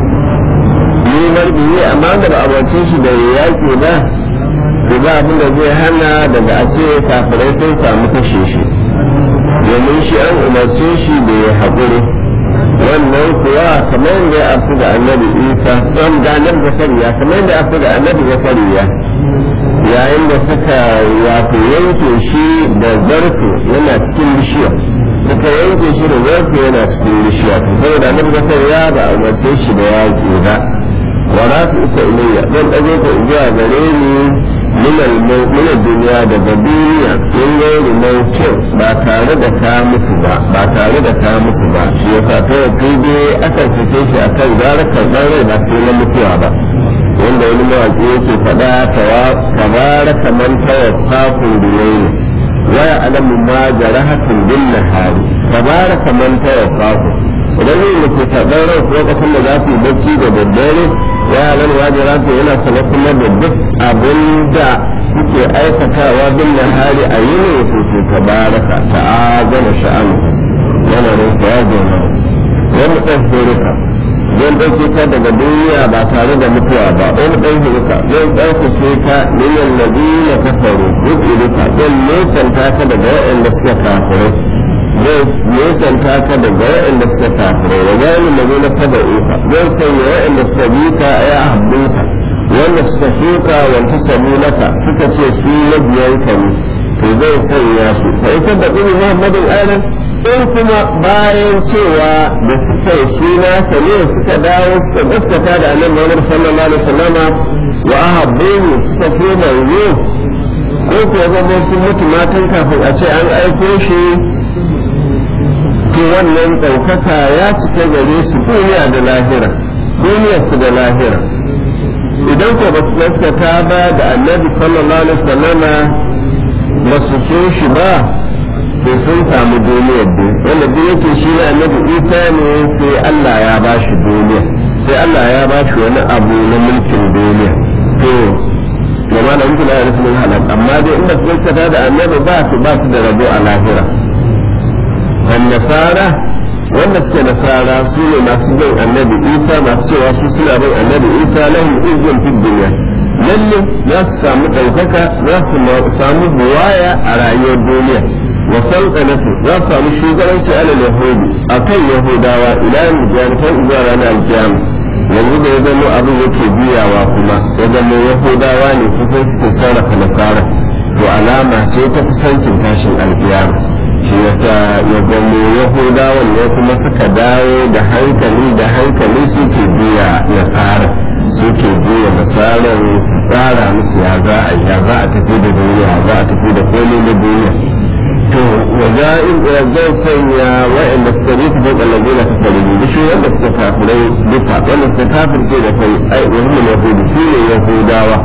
ni marbi ne amma da ba abace shi da yaƙi ba to ba abin da zai hana daga a ce kafirai sun samu kashe shi domin shi an umarce shi da ya haƙuri wannan kuwa kamar yadda ya afu da annabi isa don da annabi zakariya kamar yadda ya afu da annabi zakariya yayin da suka wato yanke shi da zarto yana cikin bishiya suka yanke shi da zarto yana cikin bishiya to saboda annabi zakariya ba a umarce shi da yaƙi ba wala su isa ilayya zan ɗago ka zuwa gare ni min duniya daga duniya in gairi mautin ba tare da ka mutu ba ba tare da ka mutu ba shi yasa ta yau dai akan fice shi akan gara karɓar rai ba sai na mutuwa ba wanda wani mawaƙi yake faɗa tabaraka man tawaffakun bilayni waya alamu ma jarahatun bin nahari tabaraka man tawaffakun idan ne muke karɓar rai lokacin da za ku yi bacci da daddare ya alamu ma jarahatun yana sanar kuma da duk abin da kuke aikatawa bin nahari a yi ne ku ku tabaraka ta'azama sha'anu yana nan sa ya gona wani ɗan horika zan ɗauke ka daga duniya ba tare da mutuwa ba wani ɗan horika zan ɗauke ka niyan nabila kafaru duk irika zan nesanta ka daga waɗanda suka kafirai zai nesanta ka daga waɗanda suka kafirai wa gani nabila tabaruka zan sanya waɗanda suka bi ka ya habbinka wanda suka shuka wanta sabulaka suka ce su mabiyanka ne to zai sanya su fa ita da ɗin muhammadin adam in kuma bayan cewa da suka yi suna ka ne suka dawo suka gaskata da annabi Muhammad sallallahu alaihi wasallama wa ahabbu suka fi manzo ko kuwa zama sun mutu matan kafin a ce an aiko shi to wannan ɗaukaka ya cika gare su duniya da lahira duniyarsu da lahira idan ko ba su gaskata ba da annabi sallallahu alaihi wasallama ba su so shi ba to sun samu duniyar da wanda duk yake shi na annabi isa ne sai Allah ya ba shi duniya sai Allah ya ba shi wani abu na mulkin duniya to gama da mutum ya rufe min halal amma dai in ba su gaskata da annabi ba su ba su da rabo a lahira kan nasara wanda suke nasara su ne masu bin annabi isa masu cewa su suna bin annabi isa lahum izin fi duniya lalle za su samu ɗaukaka za su samu buwaya a rayuwar duniya wa sultanatu za su samu shugabanci alal yahudi akan yahudawa ila mujahidatan zuwa ranar alkiyama yanzu da ya zama abin yake biyawa kuma ya zama yahudawa ne kusan suke sarrafa nasara to alama ce ta kusancin tashin alkiyama shi yasa ya zama yahudawan ne kuma suka dawo da hankali da hankali suke biya nasara suke biya nasarar su tsara musu ya za a ya za a tafi da duniya za a tafi da komai na duniya to waja'in zai sanya wa'anda suka yi tafi kallabi na kafarin da shi wanda suka kafirai duka wanda suka kafirce da kai ai wani yahudu shi ne yahudawa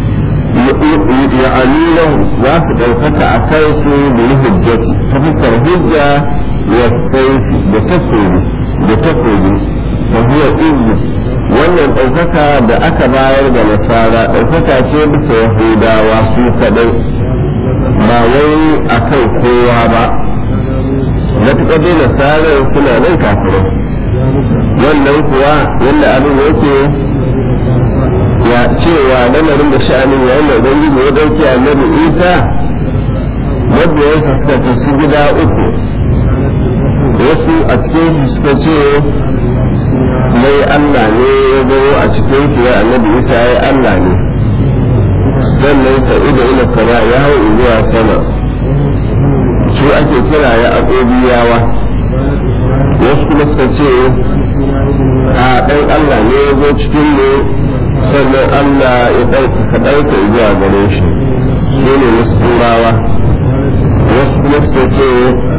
ya'ani za su ɗaukaka a kai su da yi hujjati ta fuskar hujja wa saifi da takobi da takobi da huwa izu wannan ɗaukaka da aka bayar da nasara ɗaukaka ce bisa yahudawa su kaɗai ba wai a kan kowa ba matuƙar dai nasarar suna nan kafirai wannan kuwa yadda abin yake ya cewa lamarin da sha'anin yayin da ubangiji ya dauke annabi isa wadda ya fuskanta su gida uku wasu a cikin suka ce mai allah ne ya zo a cikin ya annabi isa ya allah ne sannan sa'idu ila sama ya hau zuwa sama su ake kira ya agobiyawa wasu kuma suka ce a ɗan allah ne ya zo cikin ne sannan Allah ya ɗaukaka ɗansa zuwa gare shi su ne wasu turawa wasu kuma su ce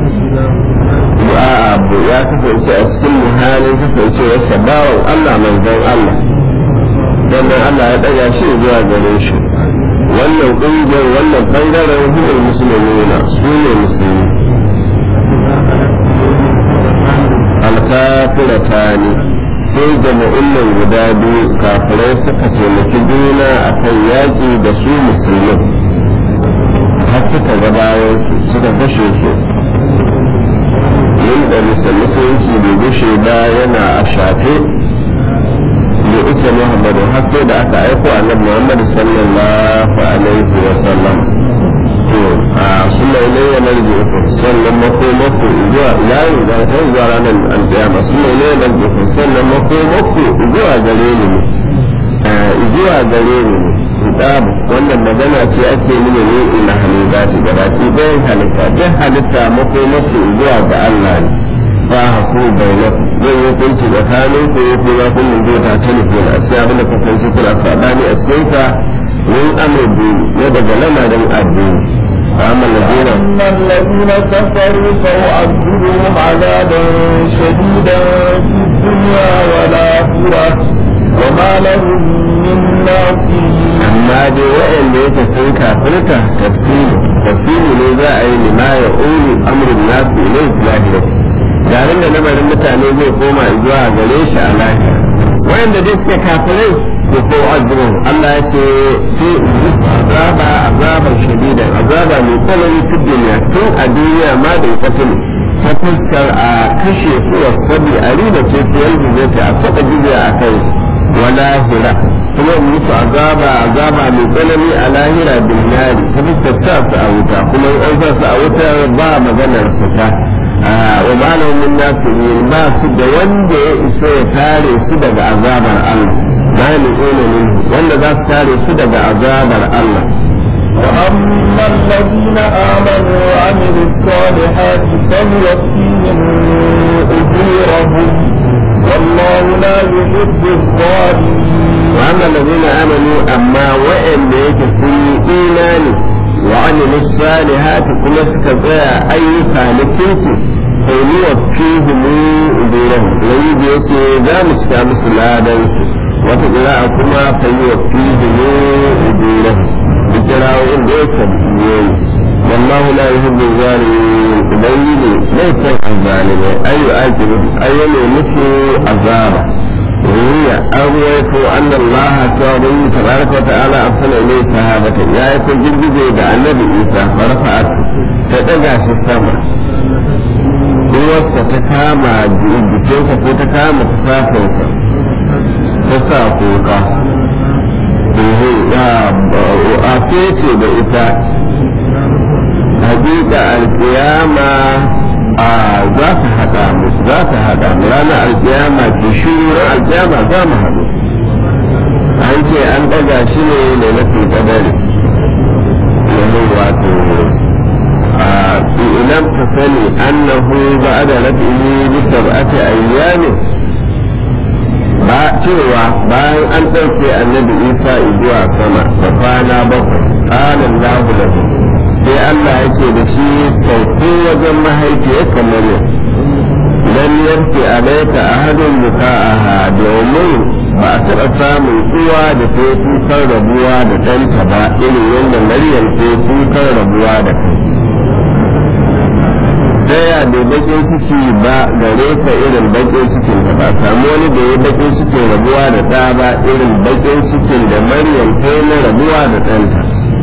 abu ya kasance a cikin muhalin kasancewarsa bawan Allah manzon Allah sannan Allah ya ɗaga shi zuwa gare shi wannan ƙungiyar wannan ɓangaren hukun musulmi na su ne musulmi alkafirata ne sai jama'in nan guda biyu taimaki juna a kan yaƙi da su musulmin har suka gabawa suka kashe su yin da musulunci bai gushe ba yana a shafe da isa muhammadu har sai da aka aiko annabi muhammadu sallallahu alaihi wa sallam to a suna ne ya narge ku sannan makomako zuwa yayin da ta zuwa ranar alƙiyama suna ne ya narge ku sannan makomako zuwa gare ni ne zuwa gare ni ne kitabu wannan magana ce ake nuna ne ina halitta ce gaba ki bayan halitta duk halitta makomako zuwa ga Allah ne ba haku bainaku zai yi kunci da kanin ku ya fi zafin mun zo ta telefon a siya abin da kasance kuna sabani a cikin sa min amurbi na daga lamarin addini فأما الذين أما الذين كفروا فأعذبهم عذابا شديدا في الدنيا والآخرة وما لهم من ناصرين amma dai waɗanda yake sun kafirta tafsiri tafsiri ne za a yi lima ya ulu amrun nasu ne zahiri garin da lamarin mutane zai koma zuwa gare shi a lahira waɗanda dai suke kafirai ko ko azumin Allah ya ce sai azaba azaban shadida azaba mai tsanani fi duniya tun a duniya ma da katil ta fuskar a kashe su wasabi a riba ce ta yanzu zai ta a taɓa jiya a kai wa lahira kuma musu azaba azaba mai tsanani a lahira bin nari ta fuskar sa su a wuta kuma in an sa su a wuta ba maganar fita wa malamin nasu ba su da wanda ya isa ya kare su daga azabar Allah ba ni wanda za su kare su daga azabar Allah وأما الذين آمنوا وعملوا الصالحات فليوفيهم أجورهم والله لا يحب الظالمين وأما الذين آمنوا أما وإن ليك في إيمان وعملوا الصالحات كما سكتا أي فالكنس فليوفيهم أجورهم ويجي يسي ذا مسكامس لا دنسي وتقرأ كما فليوفيهم أجورهم بكراوين ليس بيوم والله لا يحب الظالمين بين ليس الظالمين أي أجر أي مثل عذاب وهي أرويت أن الله تعالى تبارك وتعالى أرسل إليه صحابة يا يكون جلد da annabi Isa farfa'at ta ɗaga shi sama uwarsa ta kama jikinsa ko ta kama tufafinsa ta sa kuka a ce da ita hakika alkiyama a za ta haɗa mu za ta haɗa mu ranar alkiyama ke shiru ran alkiyama za mu haɗu an ce an ɗaga shi ne da mafi kadari domin wato a ilam ka sani annahu ba da rafi'i bi sab'ati ayyamin ba cewa bayan an ɗauke annabi isa zuwa sama da kwana bakwai ƙalan lahu lahu sai Allah ya ce da shi sauko wajen mahaifiyar kamar yau lam yarki alaika ahadun buka'aha domin ba a taɓa samun uwa da ta yi kukan rabuwa da ɗanta ba irin yadda maryam ta yi kukan rabuwa da kai daya bai bakin ciki ba gare ka irin bakin cikin da ba samu wani da ya bakin cikin rabuwa da ɗa ba irin bakin cikin da maryam ta yi na rabuwa da ɗanta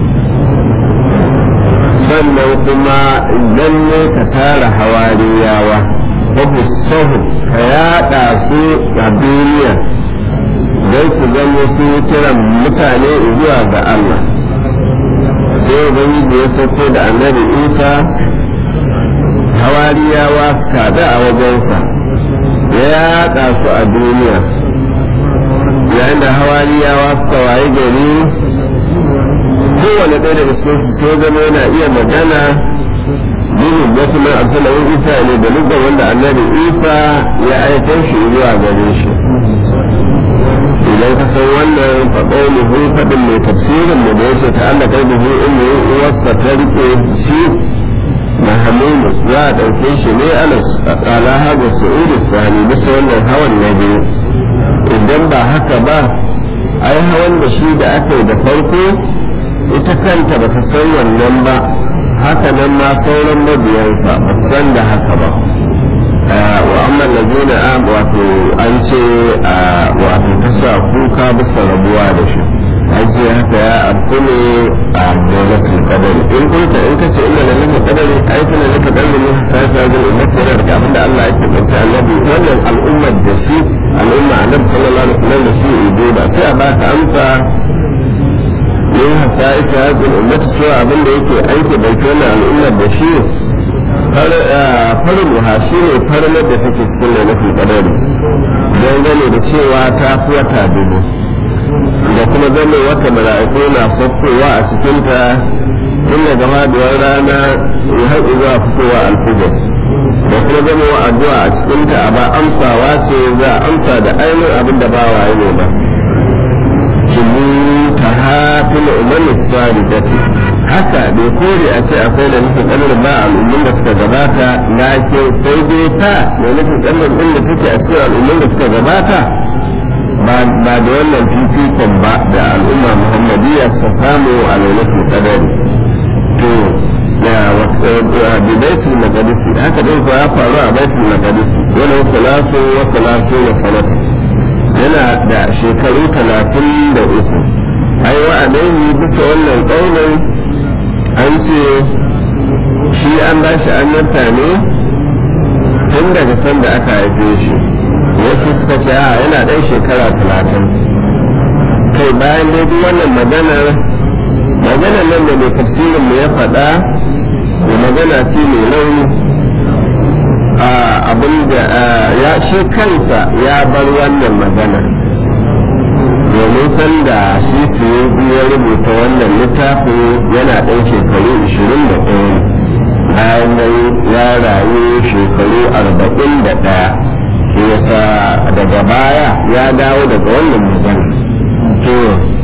sannan kuma idan ne ka tara hawariyawa babu sahu ka yaɗa su a duniya don su zama su kiran mutane zuwa ga Allah sai ubangiji ya sauko da annabi isa hawariyawa kada a wajensa ya yaɗa su a duniya yayin da hawariyawa suka waye gari kowane ɗaya daga cikin su sai zama yana iya magana dinin wasu mai asalin isa ne da lugha wanda annabi isa ya aikar shi zuwa gare shi idan ka san wannan faɗo ne hu faɗin mai tafsirin da ya ce ta Allah kai da hu inda uwarsa ta rike shi mahamudu za a ɗauke shi ne ala haga su'udu sani bisa wannan hawan na biyu idan ba haka ba ai hawan da shi da aka yi da farko ita kanta ba ta san wannan ba haka nan ma sauran mabiyansa ba san da haka ba wa amma ayyuhan ladina am wato an ce a wato kasa kuka bisa rabuwa da shi an ce haka ya abu ne a dolatul qadari in kunta in kace inna lillahi qadari ai tana laka qadari ne sai sai da ummati yana da abinda Allah yake bance annabi wannan al'ummar da shi al'umma annabi sallallahu alaihi wasallam da shi ido ba sai a baka amsa min hasaika hadin ummati cewa abinda yake aiki bai wannan al'ummar da shi farin ruha shi ne farin da take cikin lailatul qadari dangane da cewa ta fi wata dubu da kuma zama wata mala'iku na saukowa a cikinta tun daga faduwar rana ya haɗu zuwa fitowa alfijir da kuma zama wa addu'a a cikinta a ba amsawa ce za a amsa da ainihin abin da ba wa ne ba kimu ta hafi na umarni tsari da haka bai kore a ce akwai da nufin ƙanar ba al'ummin da suka gabata lakin sai dai ta da nufin ƙanar ɗin da take a cikin al'ummin da suka gabata ba da wannan fifikon ba da al'umma muhammadiyya su samu a lailatul qadari to da bidaitul maqdis haka dai ko ya faru a baitul maqdis yana salatu wa salatu wa salatu yana da shekaru talatin da uku ai wa alaihi bisa wannan ƙaunin an ce shi an ba shi annabta ne tun daga sanda aka haife shi wasu suka ce a yana ɗan shekara talatin kai bayan dai duk wannan maganar maganar nan da mai tafsirin mu ya faɗa da magana ce mai launi a abin da ya shi kansa ya bar wannan maganar domin sanda shi su ya rubuta wannan littafin yana ɗan shekaru 21 bayan nan ya rayu shekaru 41 yasa daga baya ya dawo daga wannan magana to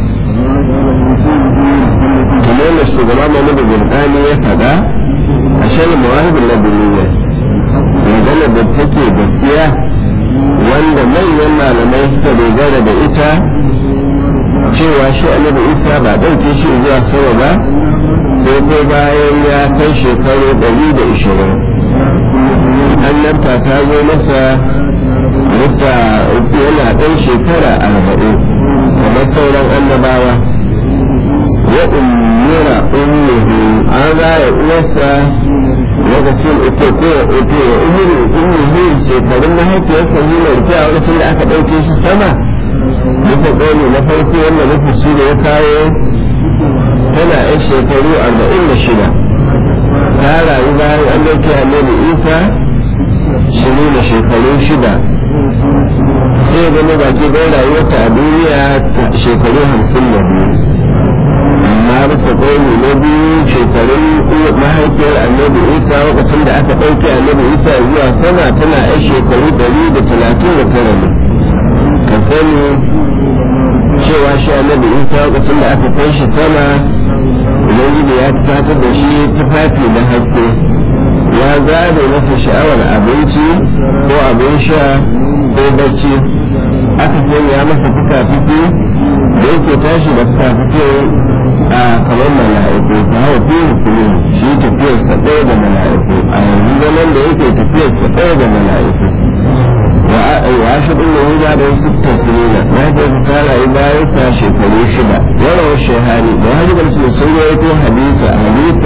kamar da shugaba Muhammadu Burkani ya faɗa a shirin mawahibin na duniya magana da take gaskiya wanda manyan malamai suka dogara da ita cewa shi annabi isa ba ɗauke shi zuwa sama ba sai ko bayan ya kai shekaru ɗari da ishirin annabta ta zo masa bisa yana ɗan shekara arba'in kamar sauran annabawa ya ummira ummuhu an raya uwarsa lokacin ita ko ita ya ummira ummuhu shekarun mahaifiyarsa yi mai rufe a lokacin da aka ɗauke shi sama bisa ƙauni na farko wanda nufi shi da ya kawo tana yan shekaru arba'in da shida ta rayu bayan an ɗauke annabi isa shiru da shekaru shida sai zama baki ɗaya rayuwarta a duniya shekaru hamsin da biyu amma bisa ƙauni na biyu shekarun mahaifiyar annabi isa lokacin da aka ɗauke annabi isa zuwa sama tana yan shekaru ɗari da talatin da tara ne ka sani cewa shi annabi isa lokacin da aka kai shi sama ubangiji ya fitar da shi tufafi na haske ya gane masa sha'awar abinci ko abin sha ko bacci aka sanya masa fuka-fuki da yake tashi da fuka-fuki a kamar mala'iku ta hawa fiye hukumi shi tafiyarsa ɗaya da mala'iku a yanzu zaman da yake tafiyarsa ɗaya da mala'iku وعاشر انه بعد ست سنين مات قال عبادة شكرا شبا وروى الشهاني وهذا الاسم سويته حديث حديث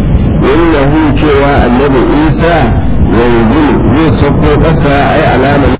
انه شوى النبي عيسى ينزل زي صفه قصى اي علامه